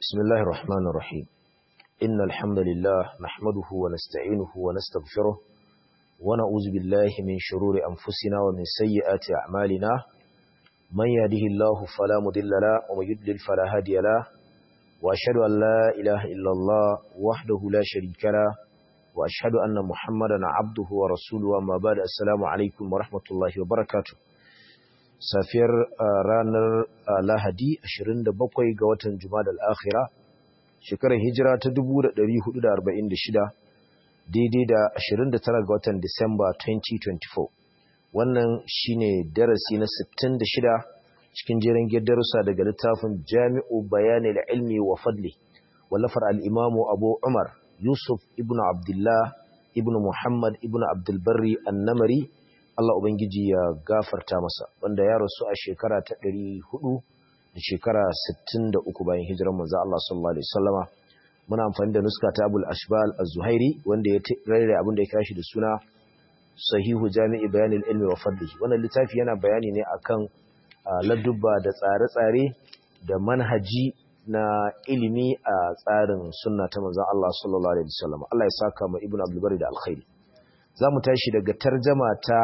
بسم الله الرحمن الرحيم إن الحمد لله نحمده ونستعينه ونستغفره ونعوذ بالله من شرور أنفسنا ومن سيئات أعمالنا من يهده الله فلا مضل له ومن يضلل فلا هادي له وأشهد أن لا إله إلا الله وحده لا شريك له وأشهد أن محمدا عبده ورسوله وما بعد السلام عليكم ورحمة الله وبركاته safiyar ranar lahadi 27 ga watan jumada al'akhira shekarar hijira ta 1446 daidai da 29 ga watan disamba 2024 wannan shine darasi na 66 cikin jerin darussa daga littafin jami'u bayanil ilmi wa fadli wallafar al'imamu abu umar yusuf ibn abdullah ibn muhammad ibn abdulbarri annamari Allah Ubangiji ya gafarta masa wanda ya rasu a shekara ta ɗari hudu da shekara sittin da uku bayan hijirar manzo Allah sallallahu alaihi wasallama muna amfani da nuska ta Abul Ashbal Az-Zuhairi wanda ya rarraye abin da ya kira shi da suna Sahihu Jami'i Bayanil Ilmi wa Fadli wannan littafi yana bayani ne akan ladubba da tsare-tsare da manhaji na ilimi a tsarin sunna ta manzon Allah sallallahu alaihi wasallama Allah ya saka ma Ibn Abdul Bari da alkhairi za mu tashi daga tarjama ta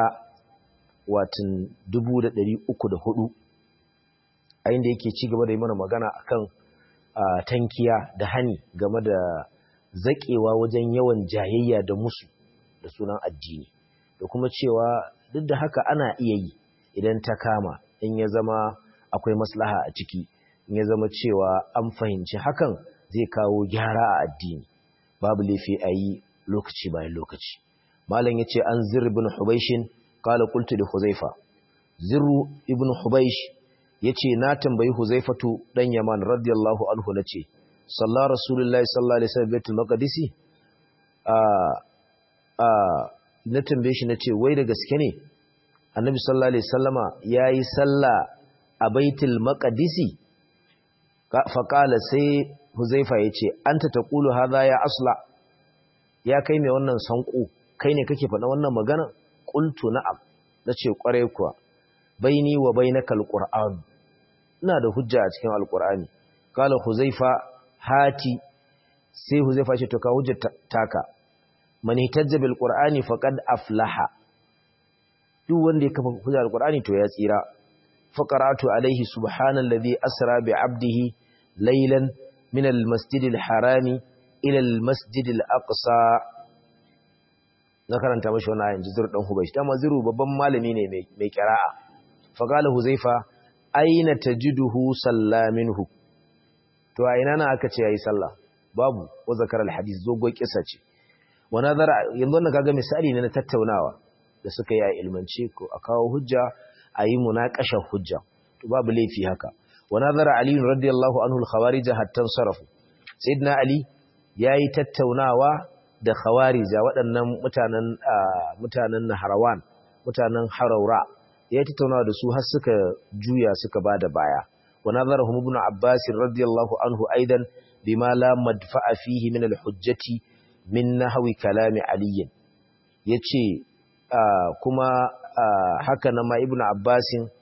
watan 304 a inda yake ci gaba da yi mana magana akan tankiya da hani game da zaƙewa wajen yawan jayayya da musu da sunan addini da kuma cewa duk da haka ana iya yi idan ta kama in ya zama akwai maslaha a ciki in ya zama cewa an fahimci hakan zai kawo gyara a addini babu laifi a yi lokaci bayan lokaci malam yace an zir ibn hubaishin qala qultu li huzaifa zirru ibn hubaish yace na tambayi huzaifatu dan yaman radiyallahu anhu nace sallallahu rasulullahi sallallahu alaihi wasallam baitul maqdisi a a na tambaye shi nace wai da gaske ne annabi sallallahu alaihi wasallama yayi sallah a baitul maqdisi fa qala sai huzaifa yace anta taqulu hadha ya asla ya kai mai wannan sanko kai ne kake faɗa wannan magana qultu na'am nace kware kuwa baini wa bainaka alquran ina da hujja a cikin alqurani kala huzaifa hati sai huzaifa ce to ka hujja taka man hitajja bil qur'ani faqad aflaha duk wanda ya kafa hujja alqurani to ya tsira faqaratu alaihi subhanallazi asra bi abdihi laylan min almasjidil harami ila almasjidil aqsa na karanta mashi wani ayin jizur dan hubaish dama ziru babban malami ne mai kira'a faqala huzaifa aina tajiduhu sallaminhu to a ina na aka ce yayi sallah babu wa zakar alhadith dogon kissa ce wa nazara yanzu wannan kaga misali ne na tattaunawa da suka yi a ilmance ko a kawo hujja a yi munaqashar hujja to babu laifi haka wa nazara ali radiyallahu anhu al-khawarij hatta sarafu sayyidina ali yayi tattaunawa da khawarija waɗannan mutanen mutanen Naharawan mutanen Haraura ya tattauna da su har suka juya suka bada baya wa nazarahum ibn Abbas radiyallahu anhu aidan bima la madfa'a fihi min al-hujjati min nahwi kalami Ali yace kuma haka nan ma ibn Abbas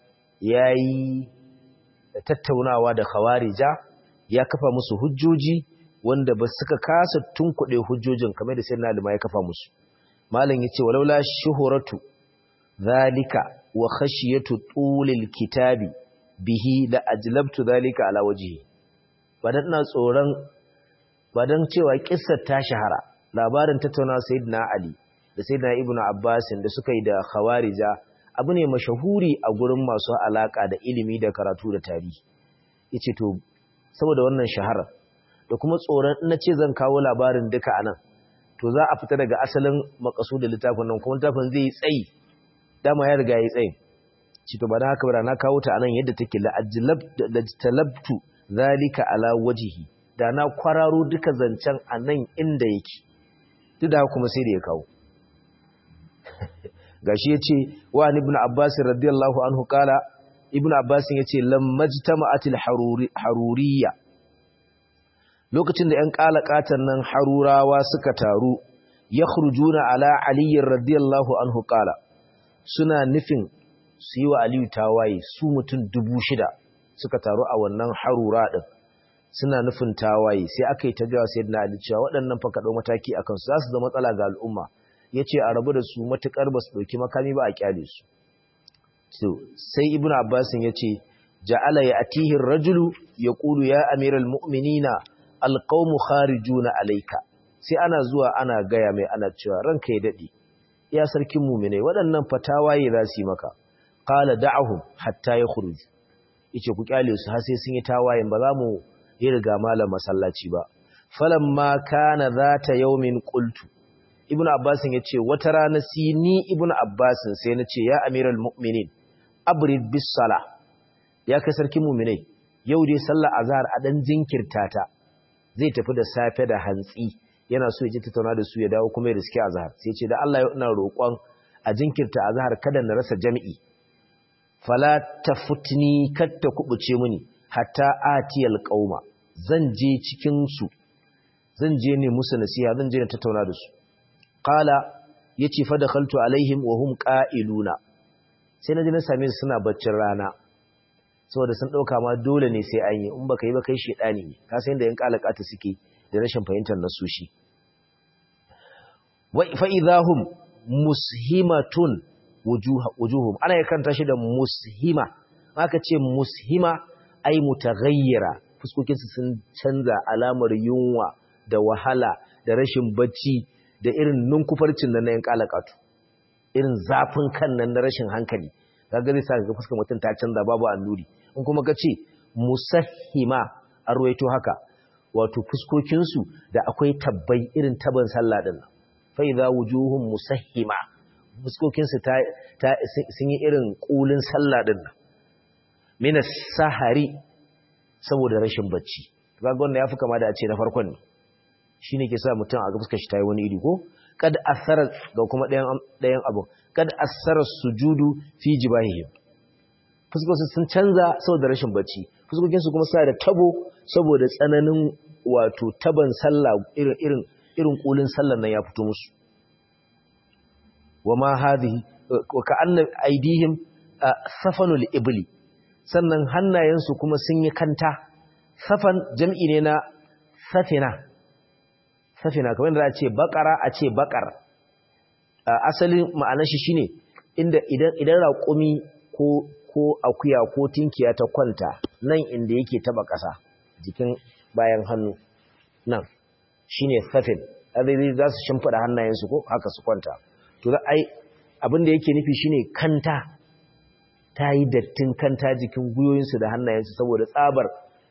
yayi tattaunawa da khawarija ya kafa musu hujjoji wanda ba suka kasa tunkuɗe hujjojin kamar da sai nalima ya kafa musu malam yace walaula shuhuratu zalika wa khashiyatu tulil kitabi bihi la ajlabtu zalika ala wajhi badan ina tsoron badan cewa kissar ta shahara labarin tattauna sayyidina ali da sayyidina ibnu abbas da suka yi da khawarija abu ne mashahuri a gurin masu alaka da ilimi da karatu da tarihi yace to saboda wannan shahara da kuma tsoron na ce zan kawo labarin duka a nan to za a fita daga asalin makasudin littafin nan kuma littafin zai yi tsayi dama ya riga ya yi tsayi ci to ba na haka ba na kawo ta a nan yadda take lajtalabtu zalika ala wajihi da na kwararo duka zancen a nan inda yake duk da kuma sai da ya kawo gashi ya ce wa ibn abbas radiyallahu anhu kala ibn abbas ya ce lammajtama'atil haruriyya lokacin da ‘yan ƙalaƙatan nan harurawa suka taru, ya khurjuna ala aliyyar radiyallahu anhu ƙala, suna nufin su yi wa Aliyu tawaye su mutum dubu shida suka taru a wannan harura ɗin, suna nufin tawaye sai aka yi ta gawa sayyidina Ali cewa waɗannan fa kaɗau mataki a kansu za su zama matsala ga al'umma ya ce a rabu da su matuƙar ba su ɗauki makami ba a ƙyale su sai ibn abbasin ya ce ja'ala ya atihin rajulu ya ƙulu ya amiral mu'minina alƙaumu kharijuna alaika sai ana zuwa ana gaya mai ana cewa ranka ya daɗe ya sarkin muminai waɗannan fatawaye za su yi maka qala da'ahum hatta yakhruj yace ku kyale su har sai sun yi tawayen ba za mu yi riga malam masallaci ba falamma kana zata yawmin qultu ibnu abbas yace wata rana si ni ibnu abbas sai nace ya amiral mu'minin abrid bis sala ya kai sarkin muminai yau dai sallar azhar a dan jinkirta ta zai tafi da safe da hantsi yana so ya ji tattauna da su ya dawo kuma ya riske azhar sai ce da Allah ya ina roƙon a jinkirta azhar kada na rasa jami'i fala tafutni katta kubuce mini hatta atiyal qauma zan je cikin su zan je ne musu nasiha zan je na tattauna da su qala yace fa dakhaltu alaihim wa hum qa'iluna sai na je na same su suna baccin rana saboda sun dauka ma dole ne sai an yi in baka yi ba kai shedani ne ka san yadda yan kalakata suke da rashin fahimtar nasushi wa fa idahum mushimatun wujuhum ana yakanta shi da mushima aka ce mushima ai mutaghayyira fuskokin su sun canza alamar yunwa da wahala da rashin bacci da irin nunkufarcin nan na yan kalakatu irin zafin kan nan na rashin hankali kaga zai sa ga fuskar mutum ta canza babu annuri in kuma ka ce musahima an ruwaito haka wato fuskokinsu da akwai tabbai irin taban sallah din fa idza wujuhum musahima fuskokinsu ta, sun yi irin kulin sallah din min sahari saboda rashin bacci kaga wannan yafi kama da a ce na farkon ne shine ke sa mutum a ga fuskar shi tayi wani iri ko kad asara ga kuma ɗayan ɗayan abu kad asara sujudu fi jibahihim fuskokinsu sun canza saboda rashin bacci fuskokinsu kuma suna da tabo saboda tsananin wato taban sallah irin irin irin kulin sallar nan ya fito musu wama hadhihi wa ka'anna aydihim safanul ibli sannan hannayensu kuma sun yi kanta safan jam'i ne na safina safina kamar da a ce bakara a ce bakar asalin ma'anar shi shine inda idan idan raƙumi ko ko akuya ko tinkiya ta kwanta nan inda yake taba ƙasa jikin bayan hannu nan shine safin azai za su shimfida hannayensu ko haka su kwanta to za ai abin da yake nufi shine kanta ta yi dattin kanta jikin guyoyinsu da hannayensu saboda tsabar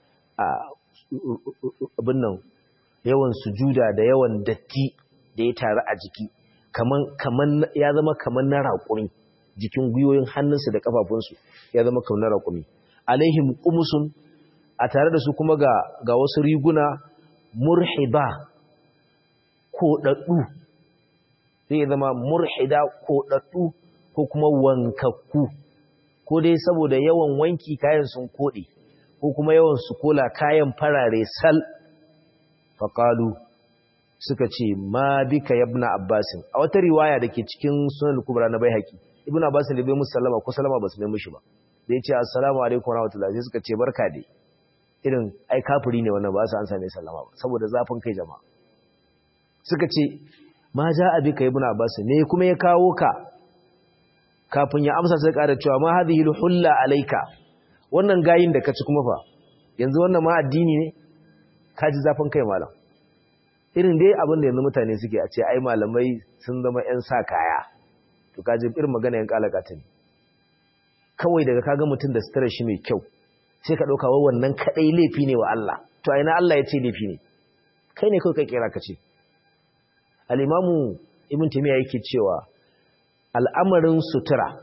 abin nan yawan sujuda da yawan datti da ya taru a jiki kaman ya zama kaman na raƙumi jikin gwiwoyin hannunsu da kafafunsu ya zama kaunar raƙumi alaihim qumsun a tare da su kuma ga ga wasu riguna murhiba ko daddu zai zama murhida ko daddu ko kuma wankakku ko dai saboda yawan wanki kayan sun kode ko kuma yawan su kola kayan farare sal faqalu suka ce ma bika yabna abbasin a wata riwaya dake cikin sunan kubra na baihaqi ibn abbas da bai musu sallama ko sallama ba su mai mushi ba da ya ce assalamu alaikum warahmatullahi sai suka ce barka dai irin ai kafiri ne wannan ba su an same sallama ba saboda zafin kai jama'a suka ce ma ja abi ka ibn abbas ne kuma ya kawo ka kafin ya amsa sai ƙara cewa ma hadhihi hulla alayka wannan gayin da ka ci kuma fa yanzu wannan ma addini ne ka ji zafin kai malam irin dai abin da yanzu mutane suke a ce ai malamai sun zama 'yan sa kaya to kaji irin magana yan kalakata ne kawai daga kaga mutum da sutura shi mai kyau sai ka dauka wa wannan kadai laifi ne wa Allah to a ina Allah ya ce laifi ne kai ne kawai ka kira ka ce al-imamu ibn taymiya yake cewa al'amarin sutura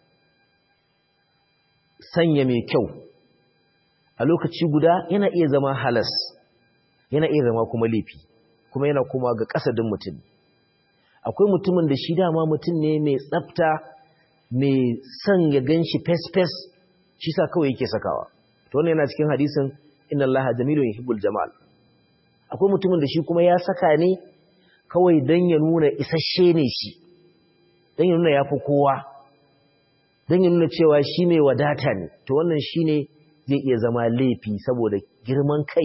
sanya mai kyau a lokaci guda yana iya zama halas yana iya zama kuma laifi kuma yana kuma ga kasadin mutum akwai mutumin da shi dama mutum ne mai tsafta mai son ya gan shi fes-fes shi sa kawai yake sakawa to wannan yana cikin hadisin inna allaha jamilun yuhibbul jamal akwai mutumin da shi kuma ya saka ne kawai dan ya nuna isasshe ne shi dan ya nuna yafi kowa dan ya nuna cewa shi mai wadata ne to wannan shine zai iya zama laifi saboda girman kai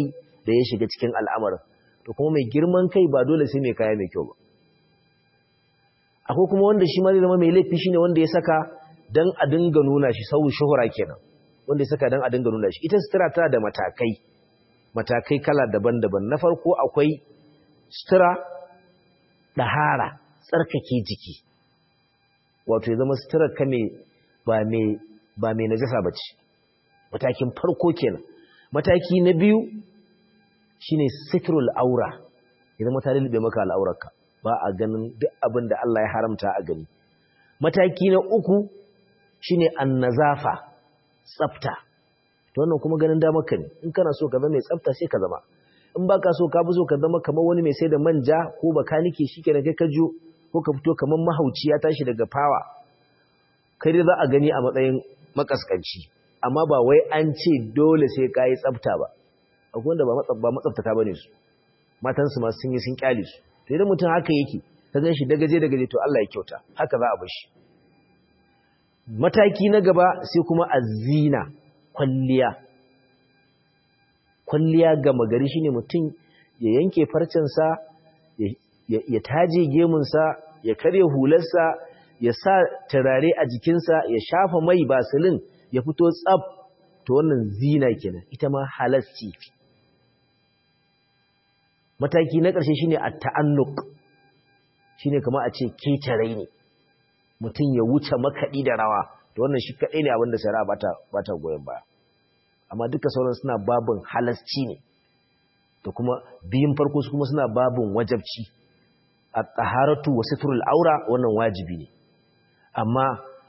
da ya shiga cikin al'amarin to kuma mai girman kai ba dole sai mai kaya mai kyau ba akwai kuma wanda shi ma zai zama mai laifi shine wanda ya saka dan a dinga nuna shi sau shuhura kenan wanda ya saka dan a dinga nuna shi ita sutura tana da matakai matakai kala daban-daban na farko akwai sutura ɗahara tsarkake jiki wato ya zama suturar ka ba mai najasa ba ce matakin farko kenan mataki na biyu shine sitrul aura ya zama ta lulube maka al'aurarka ba a ganin duk abin da Allah ya haramta a gani mataki na uku shine annazafa tsafta to wannan kuma ganin damar ka ne in kana so ka zama mai tsafta sai ka zama in baka so ka fi so ka zama kamar wani mai sai da manja ko bakanike shikenan kai ka jo ko ka fito kamar mahauci ya tashi daga fawa kai dai za a gani a matsayin makaskanci amma ba wai an ce dole sai ka yi tsafta ba akwai wanda ba matsaftata ba ne su matansu masu sun yi sun kyale su to idan mutum haka yake ka gan shi dagaje dagaje to Allah ya kyauta haka za a bar shi mataki na gaba sai kuma azina kwalliya kwalliya gama gari shine mutum ya yanke farcensa ya taje gemunsa ya karya hularsa ya sa turare a jikinsa ya shafa mai basilin ya fito tsab to wannan zina kenan ita ma halasci mataki na ƙarshe shine at-ta'annuq shine kamar a ce ketarai ne mutum ya wuce makaɗi da rawa to wannan shi kaɗai ne abinda shari'a bata bata goyen baya amma duka sauran suna babin halasci ne da kuma biyun farko su kuma suna babin wajabci at-taharatu wa sitrul aura wannan wajibi ne amma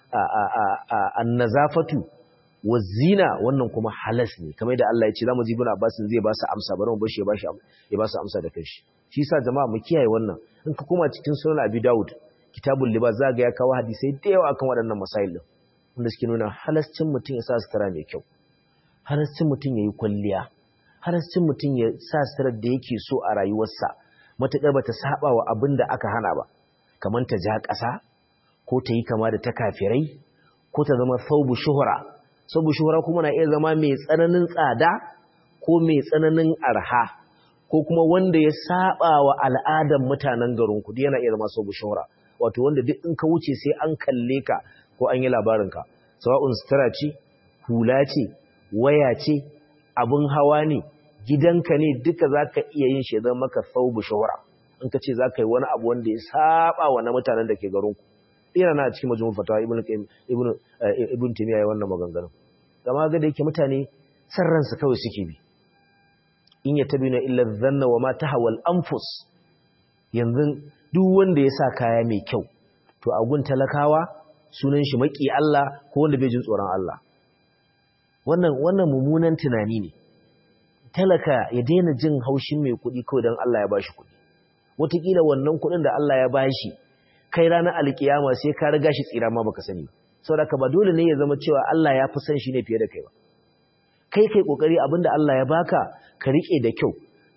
an-nazafatu wa zina wannan kuma halas ne kamar da Allah ya ce zamu ji ibn Abbas zai ba su amsa bari mu bar shi ya ba shi ya ba su amsa da kanshi shi yasa jama'a mu kiyaye wannan in ka koma cikin sunan Abi Dawud kitabul libas za ga ya kawo hadisai da yawa akan waɗannan masail din wanda suke nuna halascin mutum ya sa sutura mai kyau halascin mutum ya yi kwalliya halascin mutum ya sa suturar da yake so a rayuwarsa matuƙar bata saba wa abin da aka hana ba kamar ta ja ƙasa ko ta yi kama da ta kafirai ko ta zama saubu shuhura saubu shuhura kuma na iya zama mai tsananin tsada ko mai tsananin arha ko kuma wanda ya saba wa al'adan mutanen garin ku yana iya zama saubu shuhura wato wanda duk in ka wuce sai an kalle ka ko an yi labarinka sawa'un sutura ce hula ce waya ce abin hawa ne gidanka ne duka za ka iya yin shi zama maka saubu shawara in ka ce za ka yi wani abu wanda ya saba wa na mutanen da ke garinku ina na cikin majalisar fatawa ibn ibn ibn timiya ya wannan maganganun gama ga da yake mutane san ransu kawai suke bi in ya tabi na illa dhanna wa ma tahawal anfus yanzu duk wanda ya sa kaya mai kyau to a gun talakawa sunan shi maki Allah ko wanda bai jin tsoron Allah wannan wannan mummunan tunani ne talaka ya daina jin haushin mai kuɗi kawai don Allah ya bashi kuɗi wataƙila wannan kuɗin da Allah ya bashi kai ranar alkiyama sai ka riga shi tsira ma baka sani saboda ba dole ne ya zama cewa Allah ya fi son shi ne fiye da kai ba kai kai kokari abinda Allah ya baka ka rike da kyau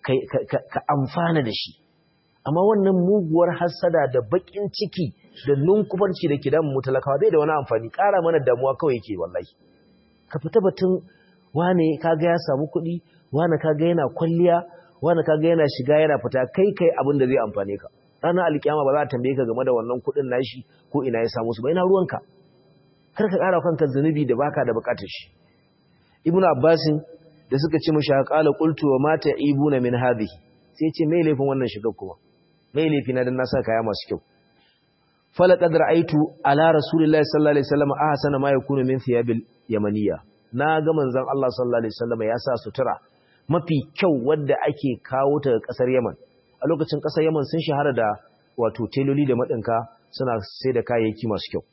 ka amfana da shi amma wannan muguwar hassada da bakin ciki da nunkufarci da ke damun mu talakawa bai da wani amfani ƙara mana damuwa kawai yake wallahi ka fita batun wane kaga ya samu kuɗi wane kaga yana kwalliya wane kaga yana shiga yana fita kai kai abin da zai amfane ka ranar alkiyama ba za a tambaye ka game da wannan kuɗin nashi ko ina ya samu su ba ina ruwanka kar ka ƙara kanka zunubi da baka da buƙatar shi ibnu abbasin da suka ce mishi qala qultu wa mata ibuna min hadhihi sai ce me laifin wannan shigar kuma me laifi na dan na sa kaya masu kyau falaqad ra'aytu ala rasulillahi sallallahu alaihi wasallam ahsana ma yakunu min thiyabil yamaniya na ga manzon Allah sallallahu alaihi wasallam ya sa sutura mafi kyau wadda ake kawo ta kasar Yaman a lokacin kasar Yaman sun shahara da wato teloli da madinka suna sai da kayayyaki masu kyau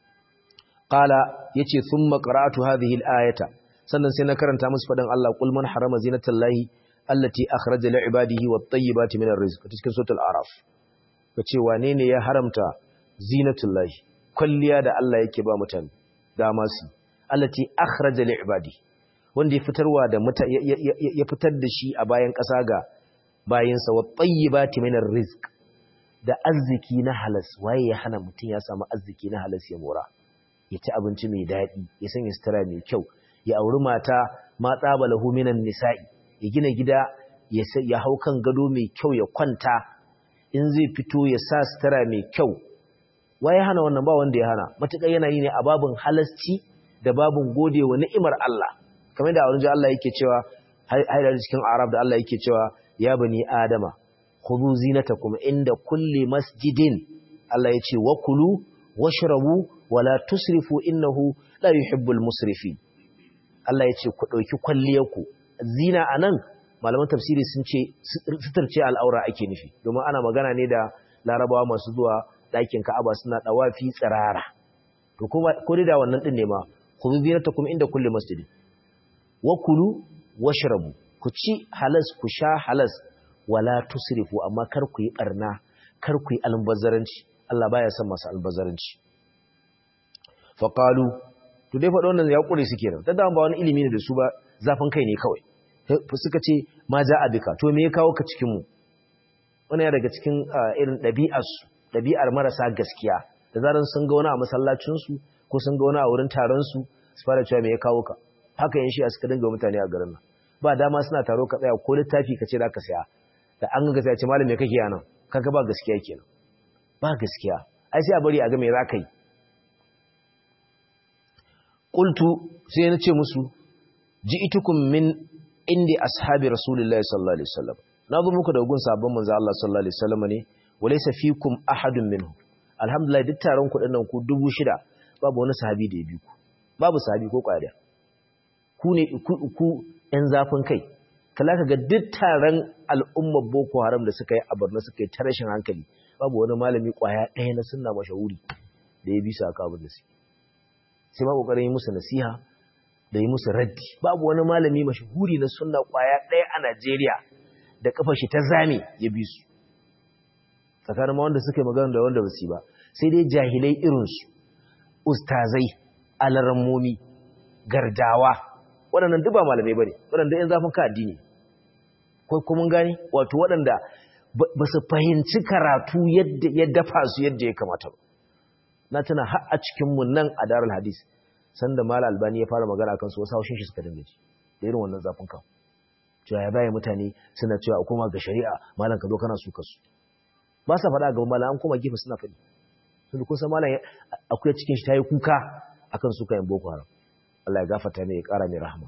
qala yace thumma qara'atu hadhihi al-ayata sannan sai na karanta musu fadan Allah qul man harama zinatallahi allati akhraja li ibadihi wat-tayyibati min ar-rizq cikin suratul araf kace wane ne ya haramta zinatullahi kulliya da Allah yake ba mutane dama su allati akhraja li ibadi wanda ya fitarwa da ya fitar da shi a bayan ƙasa ga bayinsa wa tayyibati min rizq da arziki na halas waye ya hana mutum ya samu arziki na halas ya mora ya ci abinci mai daɗi ya sanya sutura mai kyau ya auri mata ma tsaba lahu minan nisa'i ya gina gida ya hau kan gado mai kyau ya kwanta in zai fito ya sa sutura mai kyau waye hana wannan ba wanda ya hana matuƙar yana yi ne a babin halasci da babin gode wa ni'imar Allah kamar da a wurin Allah yake cewa haidar cikin Arab da Allah yake cewa ya bani Adama khudhu zinatakum inda kulli masjidin Allah ya ce wa kulu washrabu wala tusrifu innahu la yuhibbul musrifin Allah ya ce ku dauki kwalliyarku zina anan malaman tafsiri sun ce suturce al'aura ake nufi domin ana magana ne da larabawa masu zuwa ɗakin ka'aba suna ɗawafi tsirara to kuma ko da wannan ɗin ne ma ku zinata kuma inda kulle masjidi wa kulu washrabu ku ci halas ku sha halas wala tusrifu amma kar ku yi barna kar ku yi albazaranci Allah baya son masu albazaranci fa qalu to dai faɗo wannan ya kure su kenan dan ba wani ilimi ne da su ba zafin kai ne kawai suka ce ma ja abika to me ya kawo ka cikin mu wannan ya daga cikin irin ɗabi'arsu ɗabi'ar marasa gaskiya da zaran sun ga wani a masallacinsu ko sun ga wani a wurin taronsu su fara cewa me ya kawo ka haka yin shi a suka dinga mutane a garin nan ba dama suna taro ka tsaya ko littafi ka ce za ka saya da an ga sai ce malam me kake yana kaga ba gaskiya kenan ba gaskiya ai sai a bari a ga me za ka yi qultu sai na ce musu ji'tukum min indi ashabi rasulillahi sallallahu alaihi wasallam na zo muku da gun sabon manzo Allah sallallahu alaihi wasallam ne walaysa fikum ahadun minhu alhamdulillah duk taron ku dinnan ku 6000 babu wani sahabi da ya bi ku babu sahabi ko kwariya ku ne ku ɗan zafin kai kala ka ga duk taron al'ummar boko haram da suka yi a Borno suka yi ta rashin hankali babu wani malami kwaya ɗaya na sunna mashahuri da ya bi su aka abin da su sai ma kokarin yi musu nasiha da yi musu raddi babu wani malami mashahuri na sunna kwaya ɗaya a Najeriya da kafa shi ta zame ya bi su tsakanin wanda suka yi magana da wanda ba su ba sai dai jahilai irinsu ustazai alarammomi gardawa waɗannan duk ba malamai ba ne waɗanda ‘yan zafin ka addini ko kuma gani wato waɗanda ba su fahimci karatu yadda ya dafa su yadda ya kamata ba na tana har a cikinmu nan a darar hadis sanda mala albani ya fara magana kan su wasu haushin shi suka dinga ji da irin wannan zafin kan cewa ya baya mutane suna cewa a koma ga shari'a malam ka zo kana su kasu ba sa faɗa gaban malam an koma gefe suna faɗi sun kun san malam akwai cikin shi ta yi kuka akan su kayan boko haram Allah ya gafarta ne ya ƙara mai rahama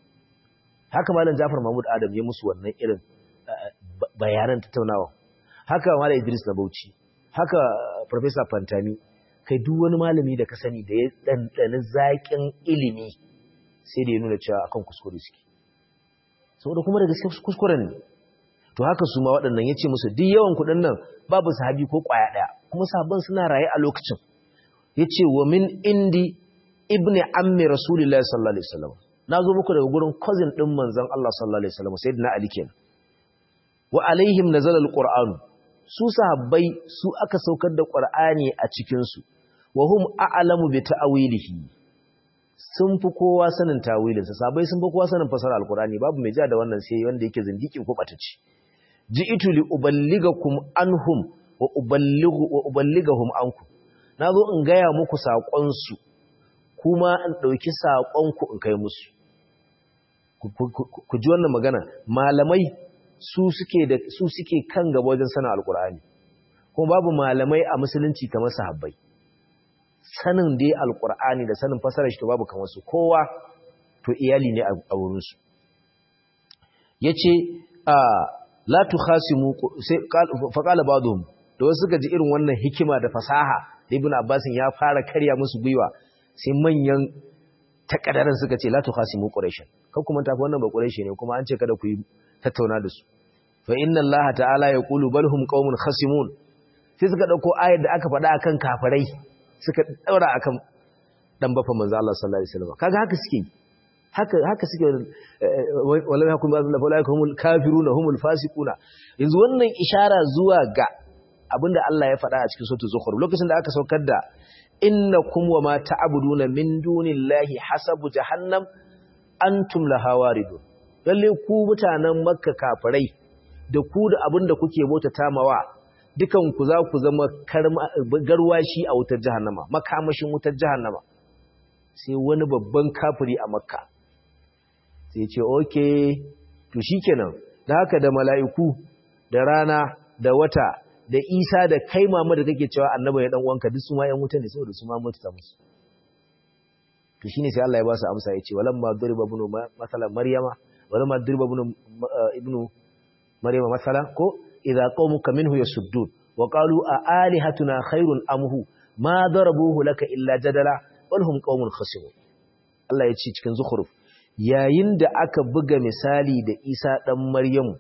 haka malam Jafar Mahmud Adam ya musu wannan irin bayanan tattaunawa haka malam Idris na Bauchi haka Professor Fantami kai duk wani malami da ka sani da ya ɗanɗani zaƙin ilimi sai da ya nuna cewa akan kuskure suke saboda kuma da gaske kuskuren ne to haka su ma waɗannan ya ce musu duk yawan kuɗin nan babu sahabi ko ƙwaya ɗaya kuma sahabban suna raye a lokacin ya ce wa min indi ibni ammi rasulillahi sallallahu alaihi wasallam na zo muku daga gurin cousin ɗin manzon Allah sallallahu alaihi wasallam sayyidina Ali kenan wa alaihim nazala alquran su sahabbai su aka saukar da qur'ani a cikin su wa hum a'lamu bi ta'wilihi sun fi kowa sanin tawilinsa sabai sun fi kowa sanin fasara alqur'ani babu mai ja da wannan sai wanda yake zindiki ko bataci ji'itu li uballigakum anhum wa uballighu wa uballigahum ankum nazo in gaya muku sakon su kuma in dauki sakon ku in kai musu ku ji wannan magana malamai su suke da su suke kan gaba wajen sanin alqur'ani kuma babu malamai a musulunci kamar sahabbai sanin dai alqur'ani da sanin fasarar shi to babu kamar su kowa to iyali ne a wurin su yace a la tukhasimu sai faqala ba'dhum da wasu suka ji irin wannan hikima da fasaha da ibnu abbas ya fara karya musu gwiwa sai manyan takadaran suka ce la tukhasimu quraish kan kuma tafi wannan ba quraish ne kuma an ce kada ku yi tattauna da su fa inna allaha ta'ala yaqulu bal hum qaumun khasimun sai suka dauko ayar da aka faɗa akan kafirai suka daura akan dan bafa manzo Allah sallallahu alaihi wasallam kaga haka suke haka haka suke wallahi hakum ba'dhum humul kafiruna humul fasiquna yanzu wannan ishara zuwa ga abinda Allah ya faɗa a cikin suratul zukhruf lokacin da aka saukar da innakum wama ta'buduna min dunillahi hasabu jahannam antum laha waridun lalle ku mutanen makka kafirai da ku da abinda kuke bauta tamawa dukan ku za ku zama garwashi a wutar jahannama makamashin wutar jahannama sai wani babban kafiri a makka sai ce okay to shikenan da haka da mala'iku da rana da wata da isa da kai mama da kake cewa annaba ya dan uwanka duk su ma yan wuta ne saboda su ma mutu musu to shine sai Allah ya ba su amsa yace walamma duriba ibnu masalan maryama walamma duriba ibnu ibnu maryama masalan ko idza qaumuka minhu yasuddun wa qalu a alihatuna khairun amhu ma darabuhu laka illa jadala wal hum qaumun khasimun Allah ya ce cikin zukhruf yayin da aka buga misali da Isa dan Maryamu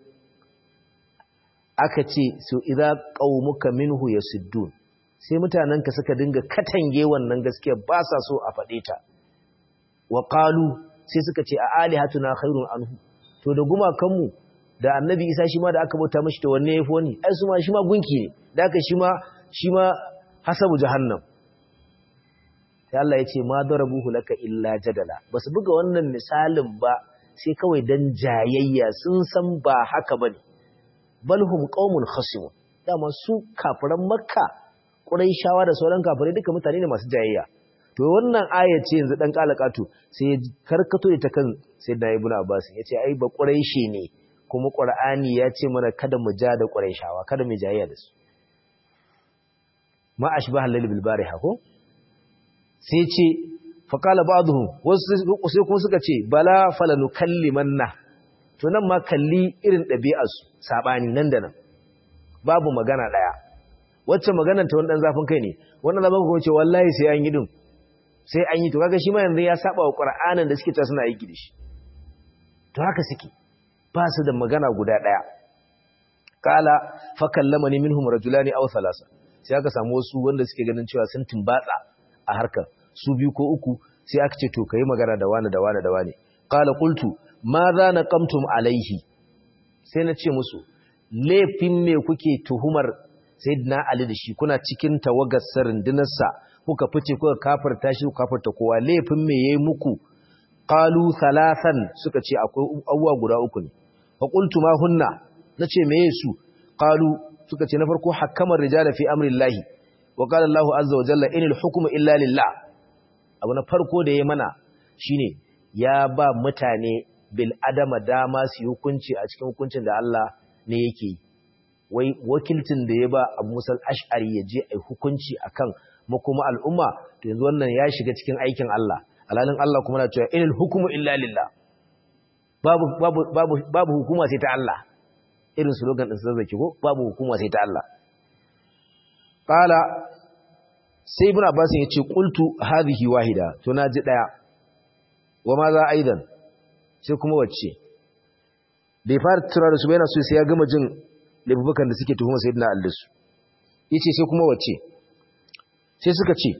aka ce su idza qaumuka minhu yasuddun sai mutanenka suka dinga katange wannan gaskiya ba sa so a faɗe ta wa qalu sai suka ce a alihatuna khairun anhu to da gumakanmu da annabi isa shi ma da aka bauta mashi to wanne yafi wani ai su ma shi ma gunki ne da aka shi ma shi ma hasabu jahannam sai Allah ya ce ma darabuhu laka illa jadala basu buga wannan misalin ba sai kawai dan jayayya sun san ba haka bane balhum qaumun khasimun dama su kafiran makka quraishawa da sauran kafirai duka mutane ne masu jayayya to wannan aya ce yanzu dan kalakatu sai ya karkato ta kan sayyidina ibnu abbas yace ai ba quraishi ne kuma qur'ani ya ce mana kada mu ja da quraishawa kada mu jayayya da su ma ashbaha lil bil bariha ko sai ce fa qala ba'dhum wasu sai kuma suka ce bala falanukallimanna to nan ma kalli irin ɗabi'ar su sabani nan da nan babu magana daya wacce maganar ta wani dan zafin kai ne wannan zafin kuma ce wallahi sai an yi din sai an yi to kaga shi ma yanzu ya saba wa Qur'anin da suke ta suna aiki da shi to haka suke ba su da magana guda daya qala fa kallamani minhum rajulani aw thalasa sai aka samu wasu wanda suke ganin cewa sun tumbatsa a harkar su biyu ko uku sai aka ce to kai magana da wani da wani da wani qala qultu ma za naqamtum alaihi sai na ce musu laifin me kuke tuhumar sayyidina ali da shi kuna cikin tawagar rundunarsa kuka fice kuka kafirta shi kuka kafirta kowa laifin me yayi muku qalu thalathan suka ce akwai abuwa guda uku ne fa qultu ma hunna nace meye su qalu suka ce na farko hakamar rijala fi amrillahi wa qala Allahu azza wa jalla inal hukmu illa lillah abu na farko da yayi mana shine ya ba mutane bil adama dama su hukunci a cikin hukuncin da Allah ne yake yi wai wakilcin da ya ba Abu Musa al-Ash'ari ya je ai hukunci akan makoma al'umma to yanzu wannan ya shiga cikin aikin Allah alalin Allah kuma na cewa inal hukmu illa lillah babu babu babu babu hukuma sai ta Allah irin slogan din zazzaki ko babu hukuma sai ta Allah qala sai ibn Abbas ya ce qultu hadhihi wahida to naji daya wa ma za aidan sai kuma wacce bai fara tura da su bai na so sai ya gama jin laifukan da suke tuhuma sayyidina Ali su yace sai kuma wacce sai suka ce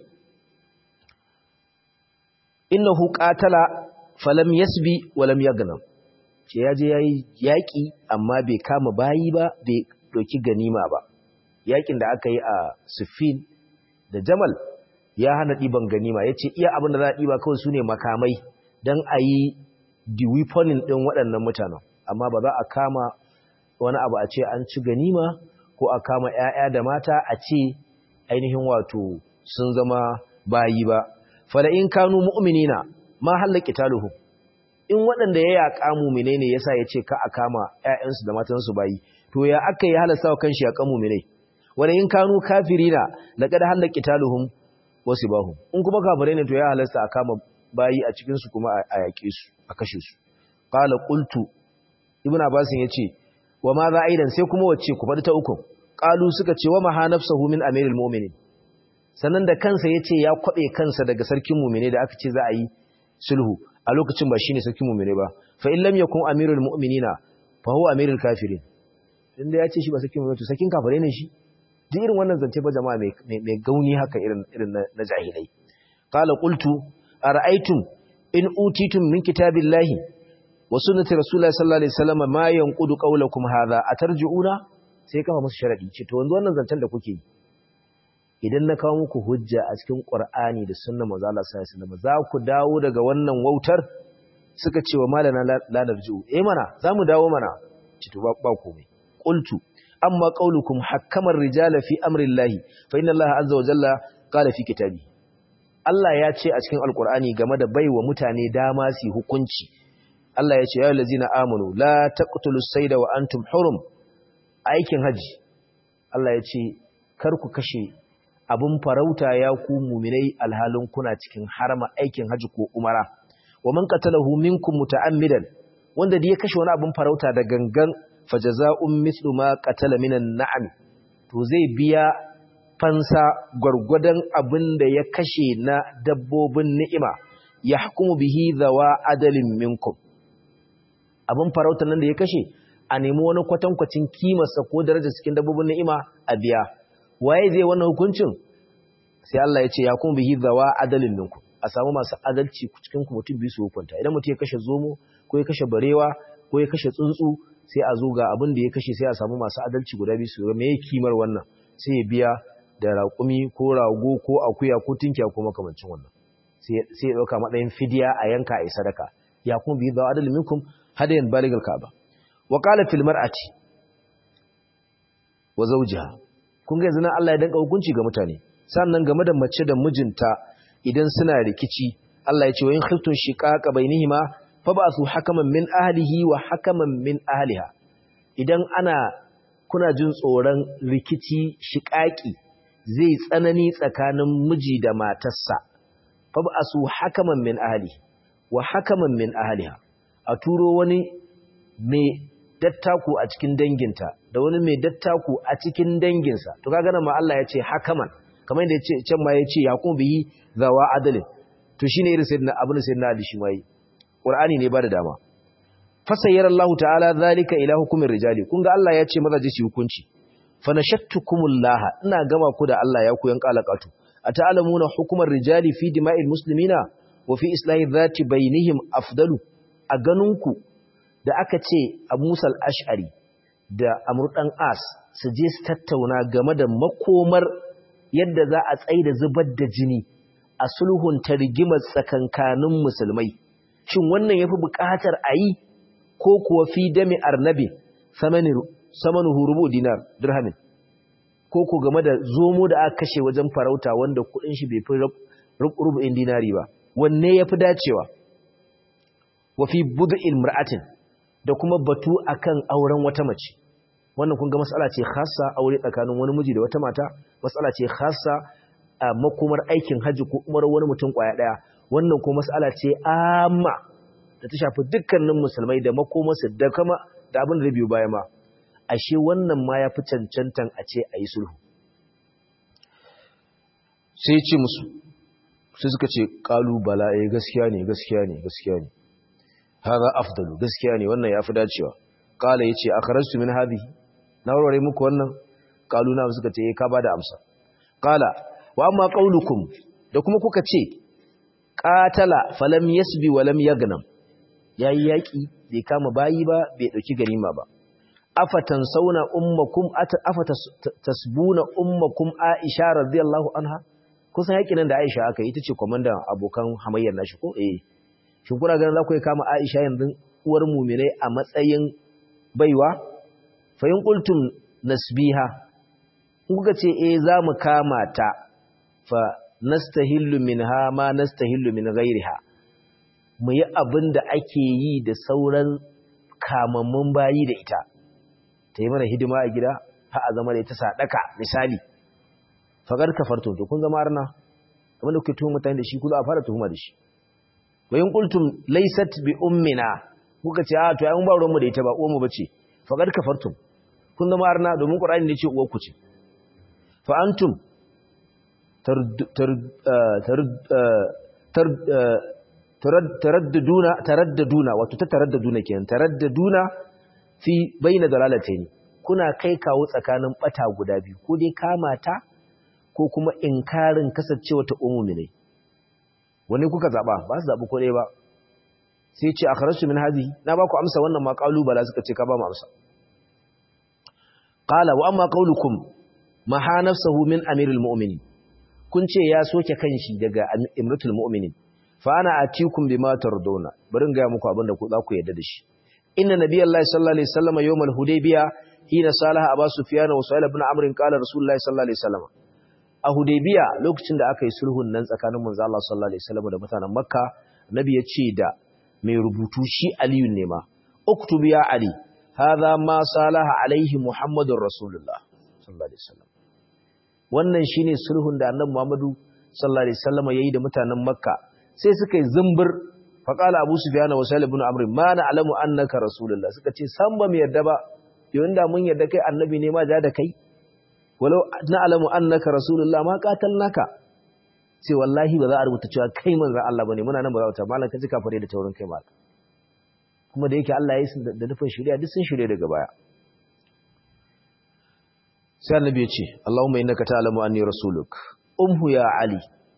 innahu qatala falam yasbi walam yagnam ce yaje yayi yaki amma bai kama bayi ba bai doki ganima ba yakin da aka yi a Siffin da Jamal ya hana diban ganima yace iya abin da za a diba kawai sune makamai dan ayi di weaponing din waɗannan mutanen amma ba za a kama wani abu a ce an ci ganima ko a kama ƴaƴa da mata a ce ainihin wato sun zama bayi ba fala in kanu mu'minina ma halaka taluhu in waɗanda ya yaƙa mu'mine ne yasa yace ka a kama ƴaƴansu da matansu bayi to ya aka yi halasta wa kanshi yaƙa mu'mine wala in kanu kafirina laqad halaka taluhum wasibahum in kuma kafirai ne to ya halasta a kama bayi a cikin su kuma a yaƙe su a kashe su qala qultu ibnu abbas yace wa ma za aidan sai kuma wacce ku faɗi ta uku qalu suka ce wa maha nafsuhu min amiril mu'minin sannan da kansa ya ce ya kwaɓe kansa daga sarkin mumine da aka ce za a yi sulhu a lokacin ba shi ne sarkin mumine ba fa in lam yakun amirul mu'minina fa huwa amirul kafirin inda ya ce shi ba sarkin mumine to sarkin kafirai ne shi duk irin wannan zance ba jama'a mai gauni haka irin irin na jahilai qala qultu ara'aytum in utitum min kitabillahi wa sunnati rasulillahi sallallahu alaihi wasallam ma yanqudu qawlakum hadha atarji'una sai kama musu sharadi ce to wanzu wannan zancen da kuke yi idan na kawo muku hujja a cikin Qur'ani da sunnar manzo Allah sallallahu alaihi wasallam za ku dawo daga wannan wautar suka ce wa malana la narju eh mana zamu dawo mana ci to ba komai qultu amma qaulukum hakkamar rijala fi amri llahi fa inna allaha azza wa jalla qala fi kitabi Allah ya ce a cikin alqur'ani game da baiwa mutane dama su hukunci Allah ya ce ya lazina amanu la taqtulu sayda wa antum hurum aikin haji Allah ya ce kar ku kashe abun farauta ya ku mu'minai alhalin kuna cikin harama aikin haji ko umara wa man qatalahu minkum muta'ammidan wanda da ya kashe wani abun farauta da gangan fajaza'un mithlu ma qatala minan na'am to zai biya fansa gwargwadon abin da ya kashe na dabbobin ni'ima ya hukumu bihi zawa adalin minkum abin farautar nan da ya kashe a nemi wani kwatankwacin kimarsa ko daraja cikin dabbobin ni'ima a biya waye zai wannan hukuncin sai Allah ya ce ya kuma bihi zawa adalin minkum a samu masu adalci cikin ku mutum biyu su hukunta idan mutum ya kashe zomo ko ya kashe barewa ko ya kashe tsuntsu sai a zo ga abin da ya kashe sai a samu masu adalci guda biyu su ga me kimar wannan sai ya biya da raƙumi ko rago ko akuya ko tinkiya ko makamancin wannan sai ya ɗauka matsayin fidiya a yanka a sadaka ya kuma bi da adal minkum hadayan baligal kaaba wa qala fil mar'ati wa zawjiha kun ga yanzu nan Allah ya danka hukunci ga mutane sannan game da mace da mijinta idan suna rikici Allah ya ce wa in khiftun shiqaqa bainihima fab'athu hakaman min ahlihi wa hakaman min ahliha idan ana kuna jin tsoron rikici shiƙaƙi zai tsanani tsakanin miji da matarsa fab'asu hakaman min ahli wa hakaman min ahliha a turo wani mai dattaku a cikin danginta da wani mai dattaku a cikin danginsa to kaga nan ma Allah ya ce hakaman kamar yadda yace can ma yace ya kuma biyi zawa adalin to shine irin sayyidina abin sayyidina Ali shi mai Qur'ani ne ba da dama fasayyar Allah ta'ala zalika ila hukumin rijali kun ga Allah ya ce mazaje su hukunci fa nashattukumullaha ina gama ku da Allah ya ku yan kalakatu ata'lamuna hukumar rijali fi dima'il muslimina wa fi islahi dhati bainihim afdalu a ganinku da aka ce Abu Musa al-Ash'ari da Amr dan As su je su tattauna game da makomar yadda za a tsaida zubar da jini a sulhun targimar tsakankanin musulmai shin wannan yafi buƙatar a yi ko kuwa fi dami arnabi samanuhu rubu dinar dirhamin ko ku game da zomo da aka kashe wajen farauta wanda kudin shi bai fi rubu'in dinari ba wanne yafi dacewa wa fi bud'il mar'atin da kuma batu akan auren wata mace wannan kun ga mas'ala ce khassa aure tsakanin wani miji da wata mata mas'ala ce khassa a makomar aikin haji ko umar wani mutum kwaya daya wannan ko mas'ala ce amma da ta shafi dukkanin musulmai da makomarsu da kama da abin da biyu baya ma ashe wannan ma ya fi cancantan a ce a yi sulhu sai ce musu sai suka ce kalubala ya gaskiya ne gaskiya ne gaskiya ne haza afdalu gaskiya ne wannan ya fi dacewa kala ya ce a karastu min hadi na warware muku wannan kaluna suka ce ka ba da amsa kala wa amma qaulukum da kuma kuka ce qatala falam yasbi wa lam yagnam yayi yaki bai kama bayi ba bai dauki ganima ba afatan sauna ummakum afata tasbuna ummakum aisha radiyallahu anha kusan yakin nan da aisha aka yi ita ce komandan abokan hamayyar nashi ko eh shin kuna ganin za ku kama aisha yanzu uwar mu'minai a matsayin baiwa fa in qultum nasbiha in kuka ce eh za mu kama ta fa nastahillu minha ma nastahillu min ghairiha mu yi abin da ake yi da sauran kamammun bayi da ita ta yi mana hidima a gida ha a zama da ita sadaka misali fagar kafarto to kun zama arna abinda kuke tuhuma mutane da shi ku za a fara tuhuma da shi wa in qultum laysat bi ummina kuka ce a to ai mun ba ruwanmu da ita ba uwan mu bace fagar kafartum kun zama arna domin qur'ani ne ce uwar ku ce fa antum taraddaduna taraddaduna wato ta taraddaduna kenan taraddaduna fi baina dalalatayn kuna kai kawo tsakanin bata guda biyu ko dai kamata ko kuma inkarin kasancewa ta umumi wani kuka zaba ba su zabi ko dai ba sai ce akhrajtu min hadhihi na ba ku amsa wannan ma bala suka ce ka ba mu amsa qala wa amma qawlukum maha nafsuhu min amiril mu'minin kun ce ya soke kanshi daga imratul mu'minin fa ana atikum bima tarduna bari ga muku abin da ku za ku yarda da shi inna nabiyallahi sallallahu alaihi wasallam yawmal hudaybiya hina salaha abu sufyan wa sa'id ibn amr qala rasulullahi sallallahu alaihi wasallam a hudaybiya lokacin da aka yi sulhun nan tsakanin manzo Allah sallallahu alaihi wasallam da mutanen makka nabi ya ce da mai rubutu shi aliyu ne ma uktub ya ali hadha ma salaha alaihi muhammadur rasulullah sallallahu alaihi wasallam wannan shine sulhun da annabi muhammadu sallallahu alaihi wasallam yayi da mutanen makka sai suka yi zumbur faqala abu sufyan wa salih ibn amr ma na'lamu annaka rasulullah suka ce san ba mu yarda ba yau inda mun yarda kai annabi ne ma ja da kai walau na'lamu annaka rasulullah ma qatalnaka sai wallahi ba za a rubuta cewa kai manzon Allah bane muna nan ba za ta mallan kaji kafare da taurin kai mallan kuma da yake Allah ya yi da nufin shari'a duk sun shirye daga baya sai annabi ya ce Allahumma innaka ta'lamu anni rasuluk umhu ya ali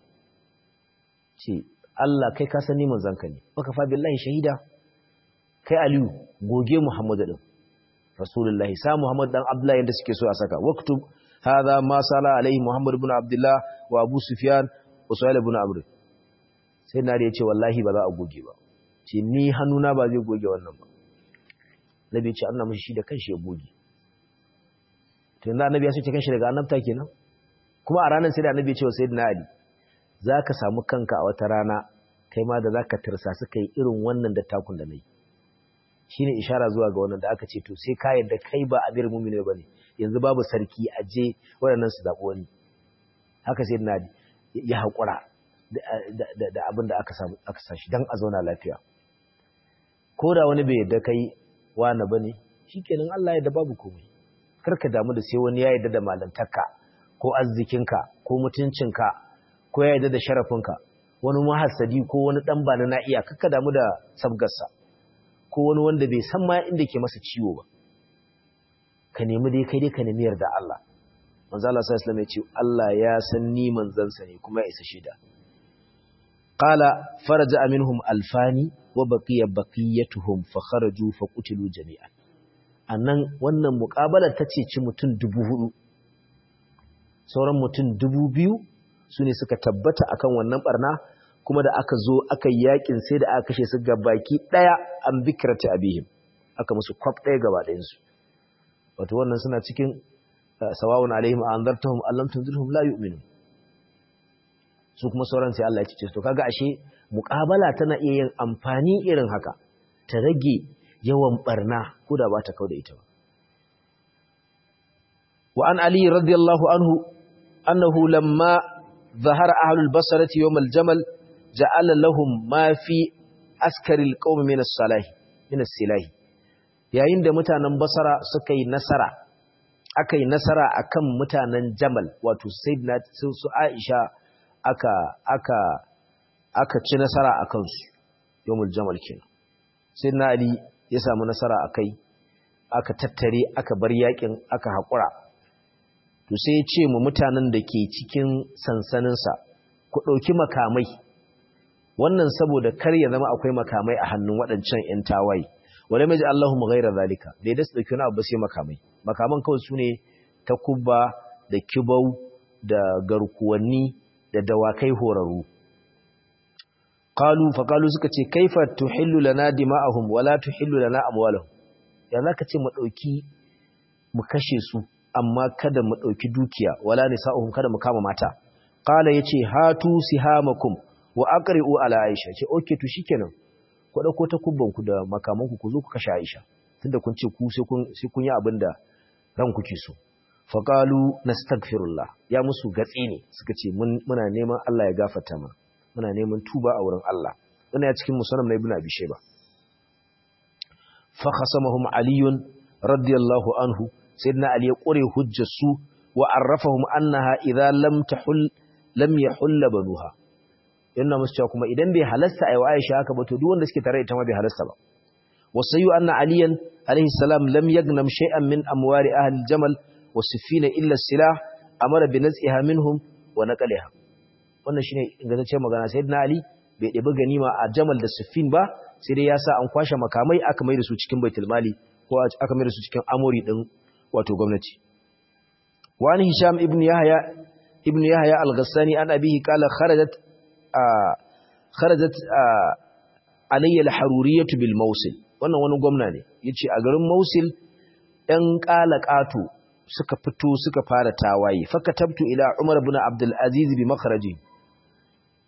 ce Allah kai ka sani manzon ka ne baka fa billahi shahida kai aliyu goge muhammadu din rasulullahi sa muhammad dan abdullahi yanda suke so a saka waktub hadha ma sala alaihi muhammad ibn abdullah wa abu sufyan wa suhail ibn amr sai na ya ce wallahi ba za a goge ba ce ni hannuna ba zai goge wannan ba nabi ce an mishi shi da kanshi ya goge to yanzu annabi ya soke kanshi daga annabta kenan kuma a ranar sai da annabi ya ce wa sayyidina ali zaka samu kanka a wata rana kai ma da zaka tirsa suka yi irin wannan da takun da nayi shine ishara zuwa ga wannan da aka ce to sai ka yadda kai ba amir mu'mini bane yanzu babu sarki a je waɗannan su zaɓi wani haka sayyidina ali ya haƙura da abin da aka samu aka sashi dan a zauna lafiya ko da wani bai yadda kai wani bane shikenan Allah ya da babu komai karka damu da sai wani ya yadda da malantarka ko arzikinka ko mutuncinka ko ya yadda da sharafinka wani muhassadi ko wani dan bana na iya karka damu da sabgarsa ko wani wanda bai san ma inda ke masa ciwo ba ka nemi dai kai dai ka nemi yarda Allah manzo Allah sallallahu alaihi wasallam ya ce Allah ya san ni manzansa ne kuma ya isa shida qala faraja minhum alfani wa baqiya baqiyatuhum fa kharaju fa qutilu jami'an annan wannan muqabalar tace ci mutun 4000 sauran mutun 2000 sune suka tabbata akan wannan barna kuma da aka zo aka yakin sai da aka kashe su baki daya an bikrata abihim aka musu kwaf daya gaba ɗayan su wato wannan suna cikin sawawun alaihim anzartahum allam tunzirhum la yu'minun su kuma sauran sai Allah ya cice to kaga ashe muqabala tana iya yin amfani irin haka ta rage yawan barna ko da ba ta kauda ita ba wa an ali radiyallahu anhu annahu lamma ظهر أهل البصرة يوم الجمل جعل لهم ما في أسكر القوم من الصلاح من السلاح yayin da mutanen basara suka yi nasara aka yi nasara akan mutanen jamal wato sayyidina su aisha aka aka aka ci nasara akan su yawmul jamal kenan sayyidina ali ya samu nasara akai aka tattare aka bar yakin aka hakura to sai ya ce mu mutanen da ke cikin sansaninsa ku ɗauki makamai wannan saboda kar ya zama akwai makamai a hannun waɗancan 'yan tawaye wale mai ji Allahu mu gaira zalika da ya dasu ɗauki wani abu sai makamai makaman kawai su ne takubba da kibau da garkuwanni da dawakai horaru qalu fa qalu suka ce kaifa tuhillu lana dima'ahum wala tuhillu lana amwalahum ya zaka ce mu ɗauki mu kashe su amma kada mu ɗauki dukiya wala nisa'uhum kada mu kama mata qala yace hatu sihamakum wa aqri'u ala aisha ce okay to shikenan ku dauko ta kubban ku da makaman ku ku zo ku kashe aisha tunda kun ce ku sai kun sai kun yi abinda ran kuke so fa qalu nastaghfirullah ya musu gatsi ne suka ce muna neman Allah ya gafarta mana muna neman tuba a wurin Allah wannan ya cikin musannaf na ibnu abi shayba fa khasamahum aliyun radiyallahu anhu sayyidina ali ya kure hujjar su wa arrafahum annaha idza lam tahul lam yahull banuha yana musu cewa kuma idan bai halasta ayi wa Aisha haka ba to duk wanda suke tare ita ma bai halasta ba wasayu anna aliyan alayhi salam lam yagnam shay'an min amwari ahli jamal wa sifina illa silah amara bi naz'iha minhum wa naqliha wannan shine ingantaccen magana sayyidina ali bai ɗebi ganima a jamal da sifin ba sai dai ya sa an kwashe makamai aka mai da su cikin baitul mali ko aka mai da su cikin amori din wato gwamnati wani hisham ibn yahya ibn yahya al-ghassani an abihi qala kharajat kharajat alayya al-haruriyyah bil mawsil wannan wani gwamna ne yace a garin mawsil ɗan qalaqatu suka fito suka fara tawaye fakatabtu ila umar ibn abdul aziz bi makhraji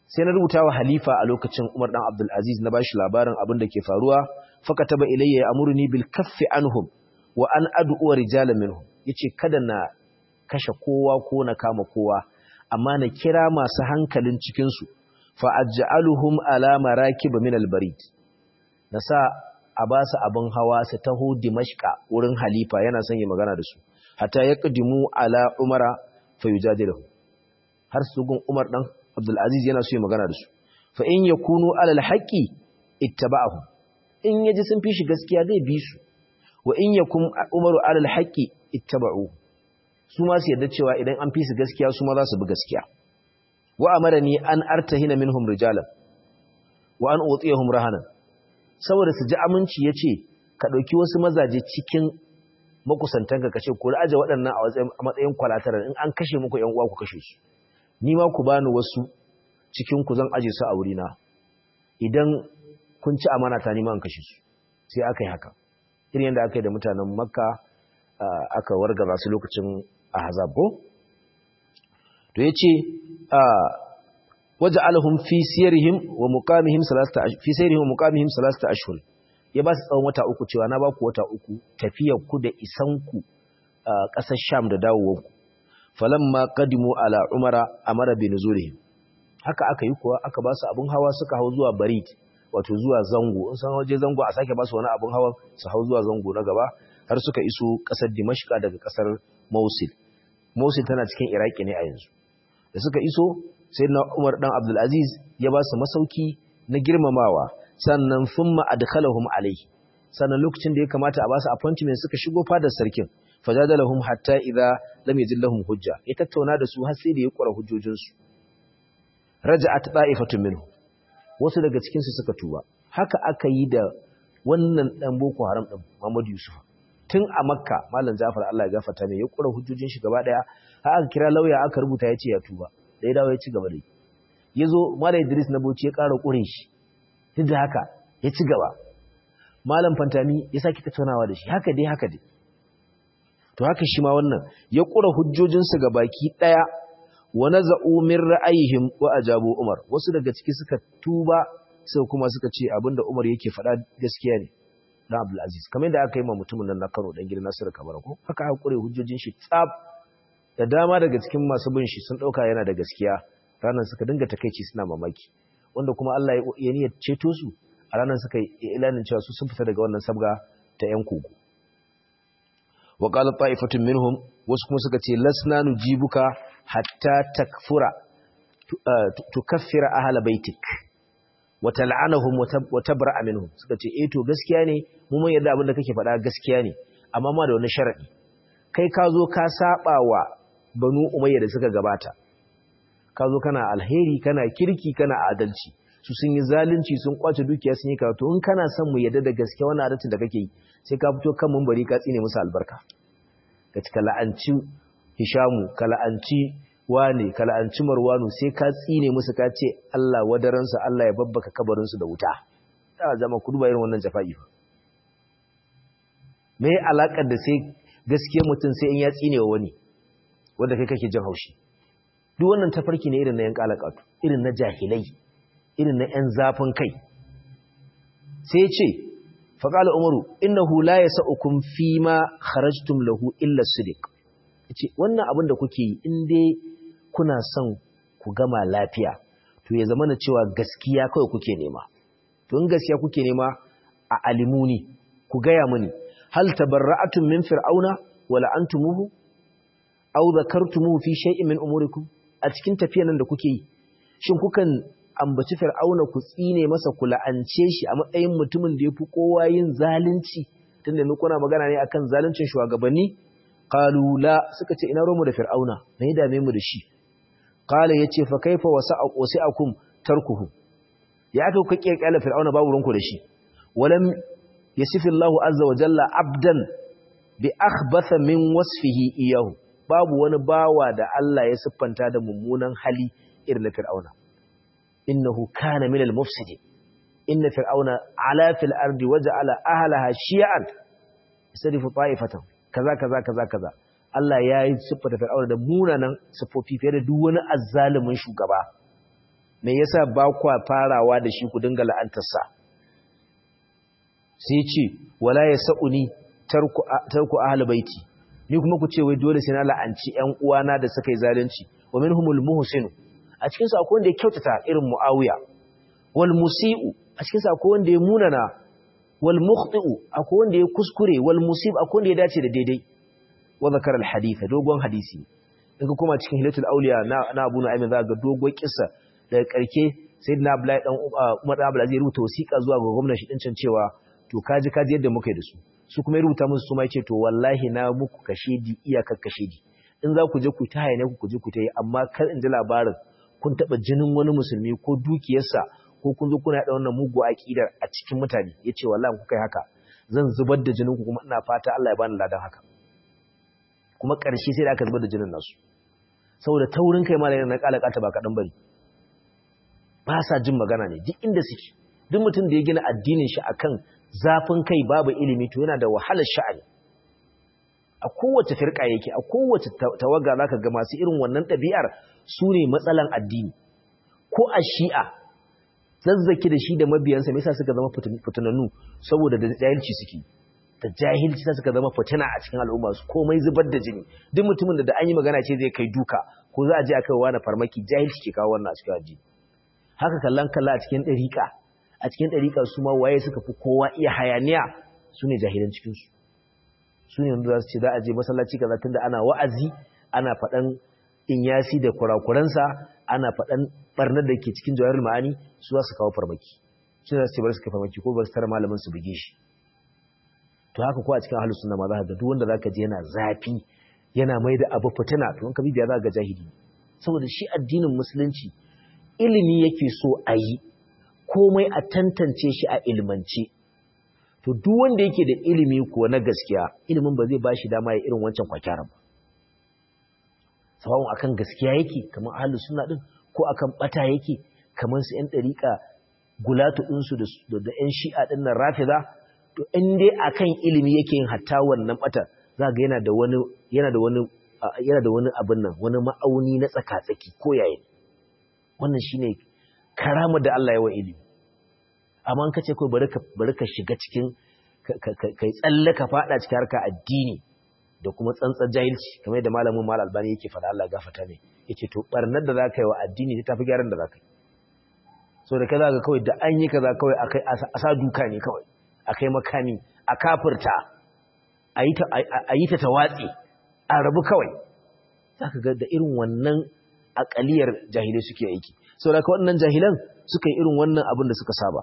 sai na rubuta wa halifa a lokacin Umar dan Abdul Aziz na bashi labarin abin da ke faruwa fakataba ilayya ya'muruni bil kaffi anhum wa an ad'u rijalan minhum yace kada na kashe kowa ko na kama kowa amma na kira masu hankalin cikin su fa aj'aluhum ala marakib min al barid nasa a ba su abin hawa su taho Dimashqa wurin halifa yana son yi magana da su hatta yaqdimu ala umara fa yujadiluhu har su gun Umar dan Abdul Aziz yana so yi magana da su fa in yakunu alal haqqi ittaba'ahum in yaji sun fi shi gaskiya zai bi su wa in yakum umaru alal haqqi ittaba'u su ma su yadda cewa idan an fi su gaskiya su ma za su bi gaskiya wa amarani an artahina minhum rijalan wa an utiyahum rahanan saboda su ji aminci yace ka dauki wasu mazaje cikin makusantanka kace ku aje waɗannan a matsayin kwalatarar in an kashe muku ƴan uwa ku kashe su ni ma ku bani wasu cikin ku zan aje su a wurina idan kun ci amana ta nima an kashe su sai aka yi haka irin yadda aka yi da mutanen makka aka wargaza su lokacin ahzab ko to yace waje alhum fi siyarihim wa muqamihim salasta fi siyarihim wa muqamihim salasta ashhur ya ba su tsawon wata uku cewa na ba ku wata uku tafiyar ku da isan ku ƙasar sham da dawowar ku falamma qadimu ala umara amara bi nuzulihim haka aka yi kuwa aka ba su abun hawa suka hau zuwa barid wato zuwa zango in san waje zango a sake ba su wani abun hawa su hau zuwa zango na gaba har suka iso kasar dimashqa daga kasar mosul mosul tana cikin iraki ne a yanzu da suka iso sayyidina umar dan abdul aziz ya ba su masauki na girmamawa sannan thumma adkhalahum alayhi sannan lokacin da ya kamata a ba su appointment suka shigo fadar sarkin fajadalahum hatta idza lam yajid lahum hujja ya tattauna da su har sai da ya kura hujjojinsu raja'at ta'ifatun minhu wasu daga cikin su suka tuba haka aka yi da wannan dan boko haram din Muhammad Yusuf tun a Makka Malam Jafar Allah ya gafarta mai ya kura hujjojin shi gaba daya har aka kira lauya aka rubuta yace ya tuba da ya dawo ya ci gaba da yazo Malam Idris na Bauchi ya ƙara kure shi duk da haka ya ci gaba Malam Fantami ya saki tattaunawa da shi haka dai haka dai to haka shi ma wannan ya kura hujjojinsu ga baki daya wa naza'u min ra'ayihim wa ajabu Umar wasu daga ciki suka tuba sai kuma suka ce abinda Umar yake faɗa gaskiya ne dan Abdul Aziz kamar yadda aka yi ma mutumin nan na Kano dan gidan Nasiru Kabara ko haka aka kure hujjojin shi tsab da dama daga cikin masu bin shi sun dauka yana da gaskiya ranan suka dinga takeici suna mamaki wanda kuma Allah ya niyyar ceto su a ranan suka yi ilanin cewa su sun fita daga wannan sabga ta yan kogo wa qala ta'ifatun minhum wasu kuma suka ce lasna nujibuka hatta takfura tukaffira ahla baitik wa tal'anahum wa tabra'a minhum suka ce eh to gaskiya ne mu mun yarda abin da kake faɗa gaskiya ne amma ma da wani sharadi kai ka zo ka saba wa banu umayya da suka gabata ka zo kana alheri kana kirki kana adalci su sun yi zalunci sun kwace dukiya sun yi karatu in kana son mu yarda da gaskiya wannan adalcin da kake yi sai ka fito kan bari ka tsine musu albarka ka cika la'anci hishamu ka la'anci wane ka la'anci marwanu sai ka tsine musu ka ce Allah wadaransa Allah ya babbaka kabarinsu da wuta da zama ku duba irin wannan jafa'i fa me alakar da sai gaskiya mutum sai in ya tsine wa wani wanda kai kake jin haushi duk wannan tafarki ne irin na yan kalakatu irin na jahilai irin na yan zafin kai sai ya ce faƙala umaru innahu la yasa'ukum fima kharajtum lahu illa sidiq yace wannan abin da kuke yi in dai kuna son ku gama lafiya to ya zama na cewa gaskiya kawai kuke nema to in gaskiya kuke nema a alimuni ku gaya mini hal tabarra'atum min fir'auna wa la'antumuhu aw dhakartumuhu fi shay'in min umurikum a cikin tafiyan nan da kuke yi shin kukan ambaci fir'auna ku tsine masa ku la'ance shi a matsayin mutumin da yafi kowa yin zalunci tunda mu kuna magana ne akan zaluncin shugabanni qalu la suka ce ina romu da fir'auna me ya dame mu da shi qala yace fa kaifa wasi'akum tarkuhu ya aka kuka kirkira fir'auna babu ranku da shi walam yasifu Allah azza wa jalla abdan bi akhbatha min wasfihi iyahu babu wani bawa da Allah ya siffanta da mummunan hali irin na fir'auna innahu kana minal mufsidin inna fir'auna ala fil ardi waja'ala ahlaha shi'an yasrifu ta'ifatan kaza kaza kaza kaza Allah ya yi siffata fir'auna da munanan siffofi fiye da duk wani azzalumin shugaba me yasa ba kwa farawa da shi ku dinga la'antarsa sai ce wala yasauni tarku tarku ahli baiti ni kuma ku ce wai dole sai na la'anci ƴan uwana da suka yi zalunci wa minhumul muhsin a cikin su akwai wanda ya kyautata irin muawiya wal musiu a cikin su akwai wanda ya munana wal mukhti'u akwai wanda ya kuskure wal musib akwai wanda ya dace da daidai wa zakara al hadith dogon hadisi daga kuma cikin hilatul auliya na na Abu Nu'aym za ga dogon kissa daga karke sayyidina Abdullahi dan Umar Abdul Aziz rubuta wasiƙa zuwa ga gwamnati din can cewa to kaji kaji yadda muka yi da su su kuma ya rubuta musu su ma yace to wallahi na muku kashedi iyakar kashedi in za ku je ku ta hayane ku je ku ta yi amma kar in ji labarin kun taba jinin wani musulmi ko dukiyarsa ko kun zo kuna da wannan mugu aqidar a cikin mutane yace wallahi ku kai haka zan zubar da jinin ku kuma ina fata Allah ya bani ladan haka kuma ƙarshe sai da aka zubar da jinin nasu saboda taurin kai malamin na kalakata ba kadan bari ba sa jin magana ne duk inda suke duk mutum da ya gina addinin shi akan zafin kai babu ilimi to yana da wahalar sha'ani a kowace firka yake a kowace tawaga zaka ga masu irin wannan ɗabi'ar su ne matsalan addini ko a shi'a zazzaki da shi da mabiyansa me yasa suka zama fitinannu saboda da jahilci suke da jahilci sa suka zama fitina a cikin al'umma su komai zubar da jini duk mutumin da da an yi magana ce zai kai duka ko za a je a kai wani farmaki jahilci ke kawo wannan a cikin addini haka kallon kalla a cikin ɗariƙa a cikin ɗariƙa su ma waye suka fi kowa iya hayaniya su ne jahilan cikinsu su ne wanda za su ce za a je masallaci kaza tunda ana wa'azi ana faɗan inyasi da kurakuransa ana faɗan ɓarnar da ke cikin jawahar ma'ani su za su kawo farmaki su za su ce bar su kai farmaki ko bar su tara malamin su buge shi to haka ko a cikin ahlus sunna ma za ka ga duk wanda za ka je yana zafi yana mai da abu fitina to in ka bibiya za ka ga jahili saboda shi addinin musulunci ilimi yake so a yi komai a tantance shi a ilmance to duk wanda yake da ilimi kuwa na gaskiya ilimin ba zai bashi dama ya irin wancan kwakyaran ba sawawun akan gaskiya yake kamar ahlus sunna din ko akan bata yake kamar su yan dariƙa gulatu din su da da yan shi'a din nan rafida to in dai akan ilimi yake yin hatta wannan bata za ga yana da wani yana da wani yana da wani abin nan wani ma'auni na tsaka-tsaki ko yayin wannan shine karamar da Allah ya wa ilimi amma an kace kai bari ka bari ka shiga cikin kai tsalle ka fada cikin harka addini da kuma tsantsar jahilci kamar yadda malamin mal albani yake fada Allah gafarta ne yace to barnar da zaka yi wa addini ta tafi gyaran da zaka yi so da kaza ga kawai da an yi kaza kawai akai asa duka ne kawai akai makami a kafirta ayi ta ayi ta tawatsi a rabu kawai zaka ga da irin wannan akaliyar jahilai suke aiki saboda ka wannan jahilan suka yi irin wannan abin da suka saba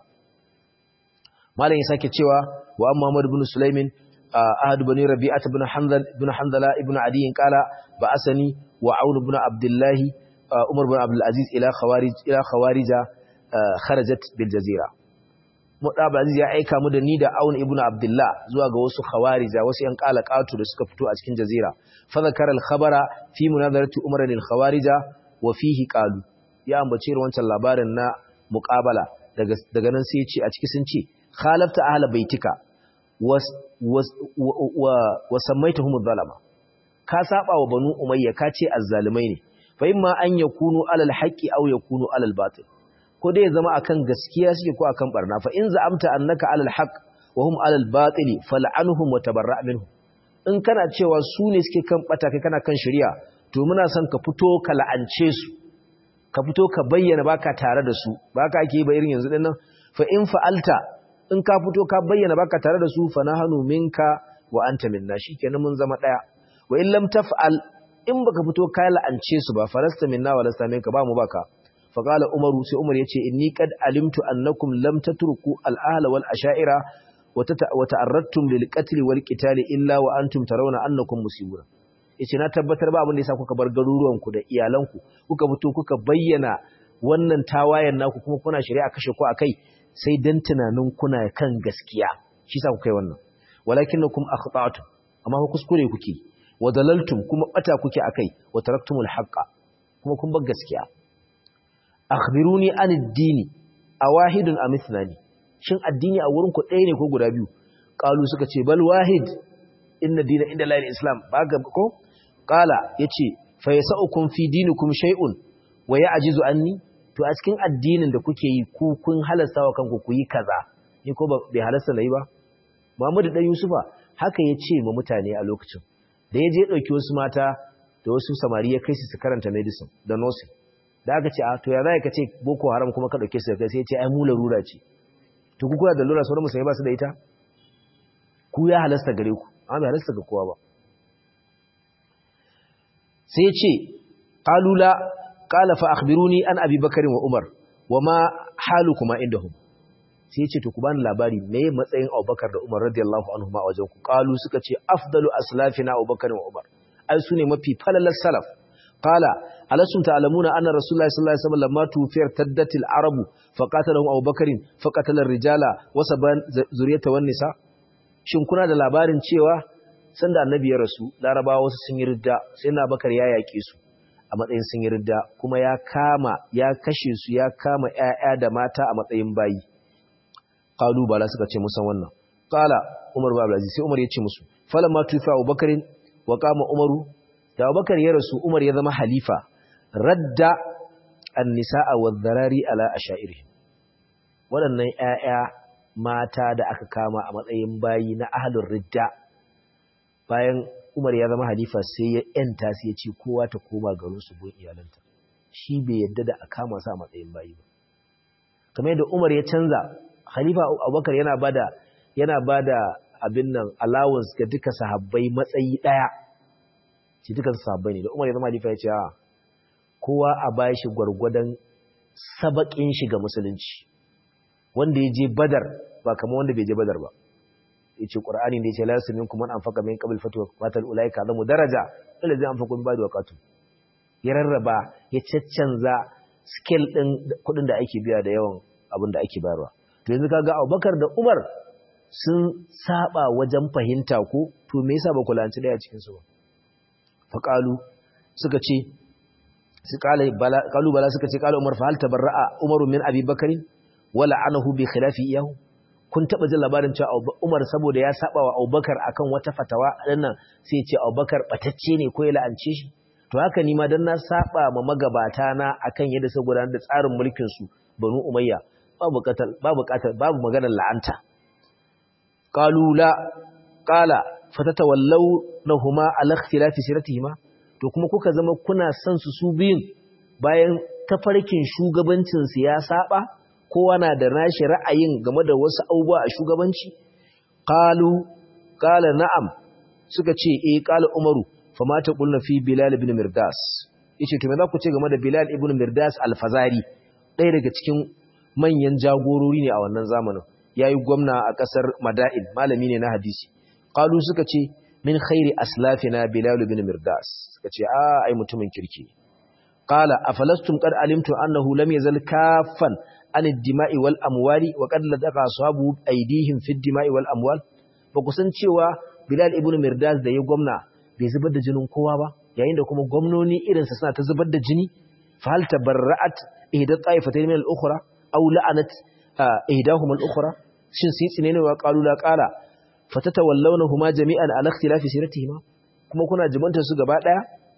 malam ya sake cewa wa amma Muhammad ibn Sulaimin ahad bani Rabi'ah ibn Hanzal ibn Hanzala ibn Adi qala ba asani wa Aun ibn Abdullah Umar ibn Abdul Aziz ila khawarij ila khawarija kharajat bil jazira Mudab Aziz ya aika mu da ni da Aun ibn Abdullah zuwa ga wasu khawarija wasu yan qalaqatu da suka fito a cikin jazira fa zakara al khabara fi munazarati Umar lil khawarija wa fihi qalu ya ambace wancan labarin na muqabala daga daga nan sai ya ce a ciki sun ce khalafta ahla baitika was was wa samaitahum zalama ka saba wa banu umayya ka ce azzalimai ne fa imma an yakunu alal haqqi aw yakunu alal batil ko dai zama akan gaskiya suke ko akan barna fa in za'amta annaka alal haqq wa hum alal batil fal'anhum wa tabarra' minhum in kana cewa su ne suke kan bata kai kana kan shari'a to muna son ka fito ka la'ance su ka fito ka bayyana baka tare da su baka ake ba irin yanzu dinnan fa in fa'alta in ka fito ka bayyana baka tare da su fa nahnu minka wa anta minna shikenan mun zama daya wa in lam taf'al in baka fito ka la'ance su ba falasta minna wa lasta minka ba mu baka fa qala umaru sai umar yace inni qad alimtu annakum lam tatruku al ahla wal asha'ira wa ta'arradtum lil qatl wal qital illa wa antum tarawna annakum musibun yace na tabbatar ba abin da yasa kuka bar garuruwan ku da iyalan ku kuka fito kuka bayyana wannan tawayen naku kuma kuna shari'a kashe ku akai sai dan tunanin kuna kan gaskiya shi sa kuka yi wannan walakinnakum akhta'tum amma ku kuskure kuke wa dalaltum kuma bata kuke akai wa taraktumul haqqa kuma kun bar gaskiya akhbiruni anid dini awahidun am ithnani shin addini a wurin ku ɗaya ne ko guda biyu qalu suka ce bal wahid inna dina inda la islam ba ga ko qala yace fa yasaukum fi dinikum shay'un wa ya'jizu anni to a cikin addinin da kuke yi ku kun halasta wa kanku ku yi kaza ni ko bai halasta na yi ba Muhammadu dan Yusufa haka ya ce ma mutane a lokacin da ya je ɗauki wasu mata da wasu samari ya kai su su karanta medicine da nursing da aka ce a to ya za ka ce boko haram kuma ka ɗauke su da kai sai ya ce ai mu larura ce to ku kula da lura sauran musulmai ba su da ita ku ya halasta gare ku amma bai halasta ga kowa ba sai ya ce qalula qala fa akhbiruni an abi bakari wa umar wa ma halukuma indahum sai ya ce to ku bani labari me matsayin abubakar da umar radiyallahu anhu ma wajen ku qalu suka ce afdalu aslafina abubakar wa umar ai su ne mafi falalar salaf qala alasum ta'lamuna anna rasulullahi sallallahu alaihi wasallam lamma tufiyar taddatil arabu faqatalahu abubakar faqatala ar-rijala wa saban zuriyata wan nisa shin kuna da labarin cewa sanda annabi ya rasu larabawa wasu sun yi ridda sai na bakar ya yake su a matsayin sun yi ridda kuma ya kama ya kashe su ya kama ƴaƴa da mata a matsayin bayi qalu bala suka ce musan wannan qala umar ibn abdulaziz sai umar ya ce musu falamma tufa abubakar wa qama umaru da abubakar ya rasu umar ya zama halifa radda an-nisaa wadh-dharari ala ashairihim waɗannan ƴaƴa mata da aka kama a matsayin bayi na ahlur ridda bayan umar ya zama halifa sai ya yanta sai ya ce kowa ta koma garin su gun iyalanta shi bai yadda da a kama sa a matsayin bayi ba kamar yadda umar ya canza Khalifa Abubakar yana bada yana bada abin nan allowance ga duka sahabbai matsayi daya shi duka sahabbai ne da Umar ya zama halifa ya ce a kowa a bashi gwargwadon sabakin shi ga musulunci wanda ya je Badar ba kamar wanda bai je Badar ba yace Qur'ani da yace la yasminkum man anfaqa min qabl fatwa qatal ulaika zamu daraja allazi anfaqu min ba'di waqatu ya rarraba ya caccanza scale din kudin da ake biya da yawan abin da ake bayarwa to yanzu kaga Abubakar da Umar sun saba wajen fahimta ko to me yasa ba ku lanci daya cikin su ba faqalu suka ce su kala bala qalu bala suka ce qala Umar fa hal tabarra'a Umar min Abi Bakr wala anahu bi khilafi iyahu kun taba jin labarin cewa Umar saboda ya saba wa Abubakar akan wata fatawa dinnan sai ya ce Abubakar batacce ne ko ya la'ance shi to haka ni ma dan na saba ma magabata na akan yadda su gudanar da tsarin mulkin su Banu Umayya babu katal babu katal babu maganar la'anta qalu la qala fatatawallawhuma ala ikhtilafi siratihima to kuma kuka zama kuna son su su biyun bayan tafarkin shugabancin su ya saba kowa na da nashi ra'ayin game da wasu abubuwa a shugabanci qalu qala na'am suka ce eh qala umaru fama ta qulna fi bilal ibn mirdas yace to me za ku ce game da bilal ibn mirdas al-fazari ɗaya daga cikin manyan jagorori ne a wannan zamanin yayi gwamna a kasar Madain malami ne na hadisi qalu suka ce min khairi aslafina bilal ibn mirdas suka ce a ai mutumin kirki qala afalastum qad alimtu annahu lam yazal kaffan an ad-dima'i wal amwali wa qad ladaqa ashabu aydihim fi ad-dima'i wal amwal ba ku san cewa bilal ibn mirdas da ya gwamna bai zubar da jinin kowa ba yayin da kuma gwamnoni irinsa suna ta zubar da jini fa hal tabarra'at ihda ta'ifatayn min al-ukhra aw la'anat ihdahum al-ukhra shin sai tsine ne wa qalu la qala fatatawallawnahuma jami'an ala ikhtilafi siratihima kuma kuna jibanta su gaba daya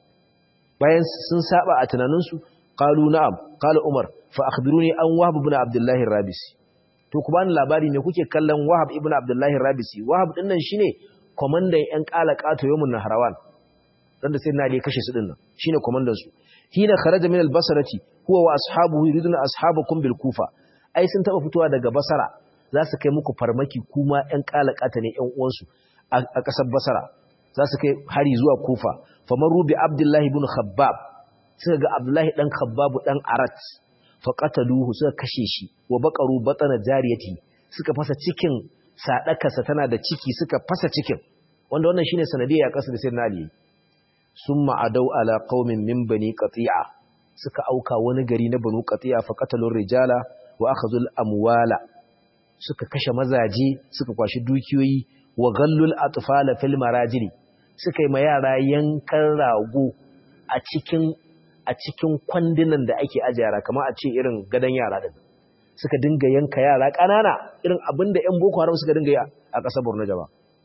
bayan sun saba a tunanin su qalu na'am qala umar fa akhbiruni an wahab ibn abdullah ar-rabisi to ku bani labari ne kuke kallon wahab ibn abdullah ar-rabisi wahab din nan shine komandan yan kala kato yawmun nahrawan dan da sai na da kashe su din nan shine komandan su hina kharaja min al-basrati huwa wa ashabuhu yuriduna ashabakum bil kufa ai sun taba fitowa daga basara za su kai muku farmaki kuma ƴan kalakata ne ƴan uwansu a ƙasar basara za su kai hari zuwa kufa famaru bi abdullahi ibn khabbab suka ga abdullahi dan khabbab dan arat fa qataluhu suka kashe shi wa baqaru batana jariyati suka fasa cikin sadakarsa tana da ciki suka fasa cikin wanda wannan shine sanadiyya ya kasu da sirna ali summa adau ala qaumin min bani qati'a suka auka wani gari na banu qati'a fa qatalur rijala wa akhadhul amwala suka kashe mazaje suka kwashi dukiyoyi wa gallul atfala fil marajili suka yi ma yara yankan rago a cikin a cikin kwandunan da ake aje yara kamar a ce irin gadan yara din suka dinga yanka yara ƙanana irin abinda ƴan boko haram suka dinga yi a ƙasar Borno jaba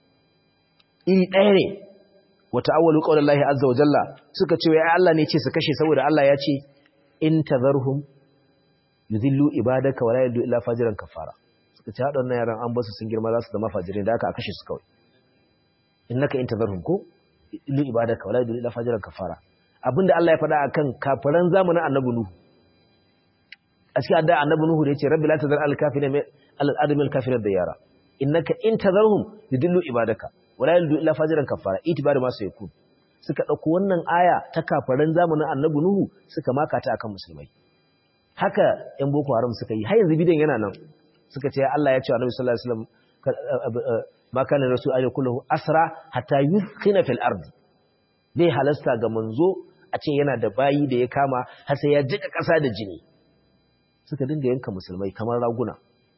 iri ɗaya ne wa ta'awwalu qawlallahi azza wa jalla suka ce ya Allah ne ce su kashe saboda Allah ya ce in tazarhum yuzillu ibadaka wala yadullu illa fajiran kafara suka ce waɗannan yaran an basu sun girma za su zama fajirai da aka a kashe su kawai innaka intazarhum ko yuzillu ibadaka wala yadullu illa fajiran kafara abinda Allah ya faɗa akan kafiran zamanin annabi nuhu a cikin adda annabi nuhu da yace rabbi la tazar al kafirin al adamil kafirin da yara innaka intazarhum yudillu ibadaka wala yadullu illa fajiran kafara itibar ma sai yakun suka dauko wannan aya ta kafiran zamanin annabi nuhu suka maka ta akan musulmai haka ‘yan Boko Haram suka yi, har yanzu bidiyon yana nan suka ce Allah ya ce wa Nabi sallallahu Alaihi wasallam makanin rasu a kullahu asra hatta yuskina fil ardi zai halasta ga manzo a ce yana da bayi da ya kama har sai ya jika ƙasa da jini suka dinga yanka musulmai kamar raguna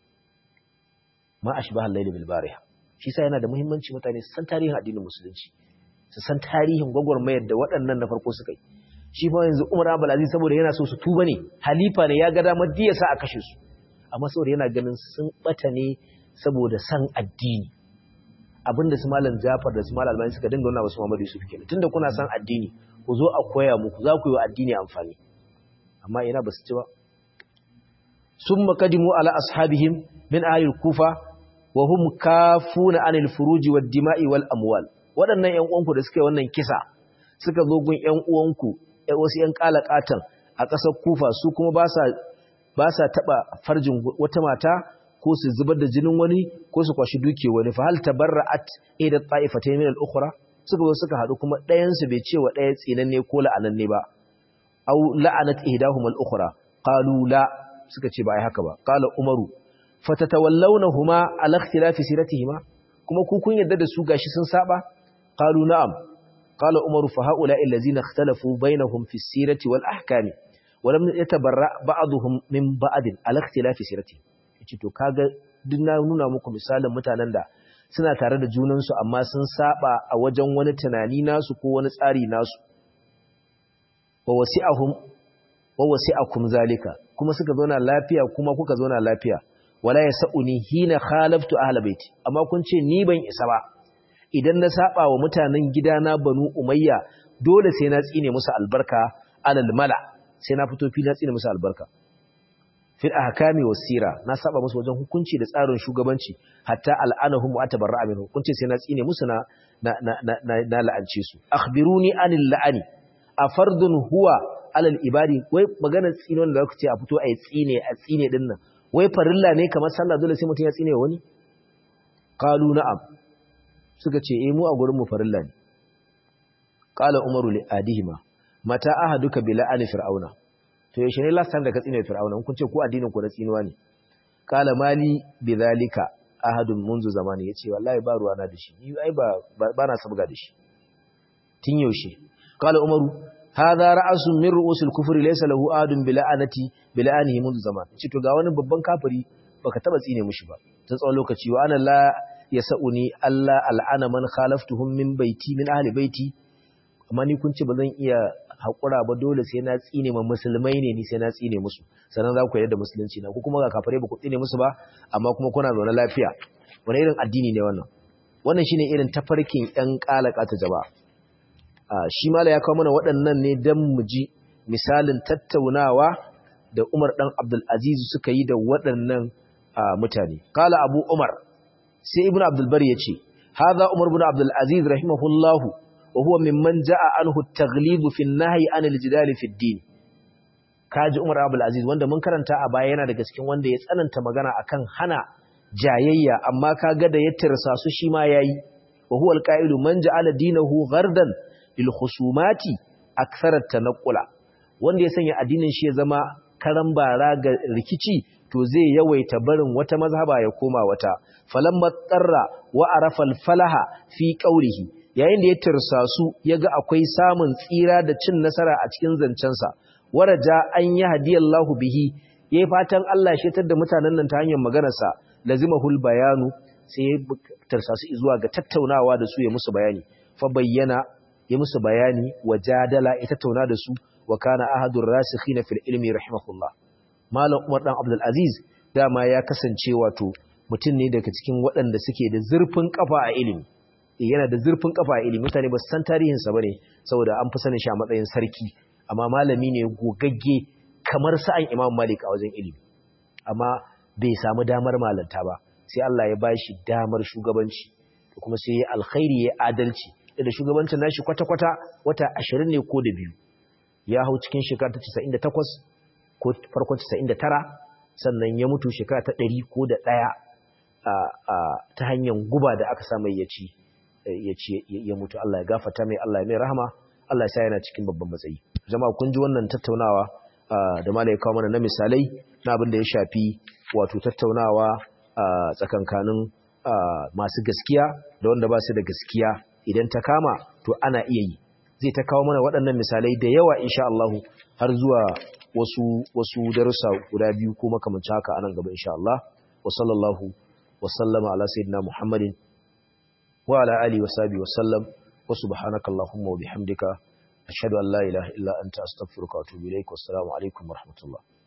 ma ashbah al-layl bil bariha shi sa yana da muhimmanci mutane su san tarihin addinin musulunci su san tarihin gwagwarmayar da waɗannan na farko suka yi shi fa yanzu Umar Abdul Aziz saboda yana so su tuba ne halifa ne ya ga damar diya sa a kashe su amma saboda yana ganin sun bata ne saboda san addini abinda su malam Jafar da su malam Albani suka dinga wannan wasu Muhammadu Yusuf kenan tunda kuna san addini ku zo a koya muku za ku yi wa addini amfani amma ina ba su ci ba summa qadimu ala ashabihim min ahli kufa wa hum kafuna anil furuji wad dima'i wal amwal waɗannan ƴan uwanku da suka yi wannan kisa suka zo gun ƴan uwanku wasu ‘yan ƙalaƙatan a ƙasar kufa su kuma ba sa taɓa farjin wata mata ko su zubar da jinin wani ko su kwashi duke wani fa hal tabarra'at ida ta'ifata min al-ukhra suka zo suka haɗu kuma ɗayansu bai ce wa ɗaya tsinanne ko la'ananne ba aw la'anat ihdahum al-ukhra qalu la suka ce ba ai haka ba qala umaru fatatawallawhuma ala ikhtilafi siratihima kuma ku kun yadda da su gashi sun saba qalu na'am قال عمر فهؤلاء الذين اختلفوا بينهم في السيرة والأحكام ولم يتبرأ بعضهم من بعض على اختلاف سيرته yace to kaga duk na nuna muku misalin mutanen da suna tare da junansu amma sun saba a wajen wani tunani nasu ko wani tsari nasu wa wasi'ahum wa wasi'akum zalika kuma suka zauna lafiya kuma kuka zauna lafiya wala yasuni hina khalaftu ahla baiti amma kun ce ni ban isa ba idan na saba wa mutanen gidana banu umayya dole sai na tsine musu albarka alal mala sai na fito fili na tsine musu albarka fil ahkami wasira na saba musu wajen hukunci da tsarin shugabanci hatta al'anahum wa atabarra minhu hukunci sai na tsine musu na na na na la'ance su akhbiruni anil la'ani afardun huwa alal ibadi wai magana tsinon da zaka ce a fito ai tsine a tsine din nan wai farilla ne kamar sallah dole sai mutum ya tsine wani qalu na'am suka ce eh mu a gurin mu farilla ne qala umaru li adihima mata ahaduka bi la'ani fir'auna to yaushe ne last time da ka tsine fir'auna kun ce ku addinin ku na tsinuwa ne qala mali bi zalika ahadun munzu zamani yace wallahi ba ruwa na da shi ni ai ba ba na sabga da shi tin yaushe qala umaru hadha ra'sun min ru'usil kufri laysa lahu ahadun bi la'anati bi la'anihi munzu zaman ce to ga wani babban kafiri baka taba tsine mushi ba ta tsawon lokaci wa ana la yasa'uni Allah al'ana man khalaftuhum min baiti min ahli baiti amma ni kun ce ba zan iya haƙura ba dole sai na tsine ma musulmai ne ni sai na tsine musu sannan za ku yarda da musulunci na ku kuma ga kafare ba ku tsine musu ba amma kuma kuna zaune lafiya wani irin addini ne wannan wannan shine irin tafarkin ƴan kalaka ta jaba a shi mala ya kawo mana waɗannan ne dan mu ji misalin tattaunawa da Umar dan Abdul Aziz suka yi da waɗannan mutane kala Abu Umar sai Ibn Abdul Bari yace hadha Umar ibn Abdul Aziz rahimahullahu وهو ممن جاء عنه التغليب في النهي عن الجدال في الدين kaji Umar Abdul Aziz wanda mun karanta a baya yana daga cikin wanda ya tsananta magana akan hana jayayya amma kaga da ya tirsa su shi ma yayi wa huwa alqa'ilu man ja'ala dinahu ghardan lil khusumati akthara tanqula wanda ya sanya addinin shi ya zama karan bara ga rikici to zai yawaita barin wata mazhaba ya koma wata falamma tsarra wa arafa al-falaha fi qawlihi yayin da ya tursa su ya ga akwai samun tsira da cin nasara a cikin zancensa waraja an yi hadiyallahu bihi ya yi fatan Allah shetar da mutanen nan ta hanyar maganarsa lazimahul bayanu sai ya tursa su zuwa ga tattaunawa da su ya musu bayani fa bayyana ya musu bayani wa jadala ya tattauna da su wa kana ahadur rasikhina fil ilmi rahimahullah malam Umar dan Abdul Aziz dama ya kasance wato mutum ne daga cikin waɗanda suke da zurfin kafa a ilimi yana da zurfin kafa a ilimi mutane ba su san tarihinsa ba ne saboda an fi sanin shi a matsayin sarki amma malami ne gogagge kamar sa'an imam malik a wajen ilimi amma bai samu damar malanta ba sai Allah ya bashi damar shugabanci kuma sai ya alkhairi ya adalci da shugabancin nashi kwata-kwata wata 20 ne ko da biyu ya hau cikin shekara ta 98 ko farkon 99 sannan ya mutu shekara ta 100 ko da ɗaya ta hanyar guba da aka sa mai ya ci ya ci ya mutu Allah ya gafarta mai Allah ya mai rahama Allah ya sa yana cikin babban matsayi jama'a kun ji wannan tattaunawa da malai kawo mana na misalai na abin da ya shafi wato tattaunawa tsakankanin masu gaskiya da wanda ba su da gaskiya idan ta kama to ana iya yi zai ta kawo mana waɗannan misalai da yawa insha Allah har zuwa wasu wasu darussa guda biyu ko makamancin haka anan gaba insha Allah wa sallallahu wa sallama ala sayyidina Muhammadin wa ala alihi wa sahbihi wa sallam wa subhanaka allahumma wa bihamdika ashhadu an la ilaha illa anta astaghfiruka wa atubu ilaik wa assalamu alaikum wa rahmatullah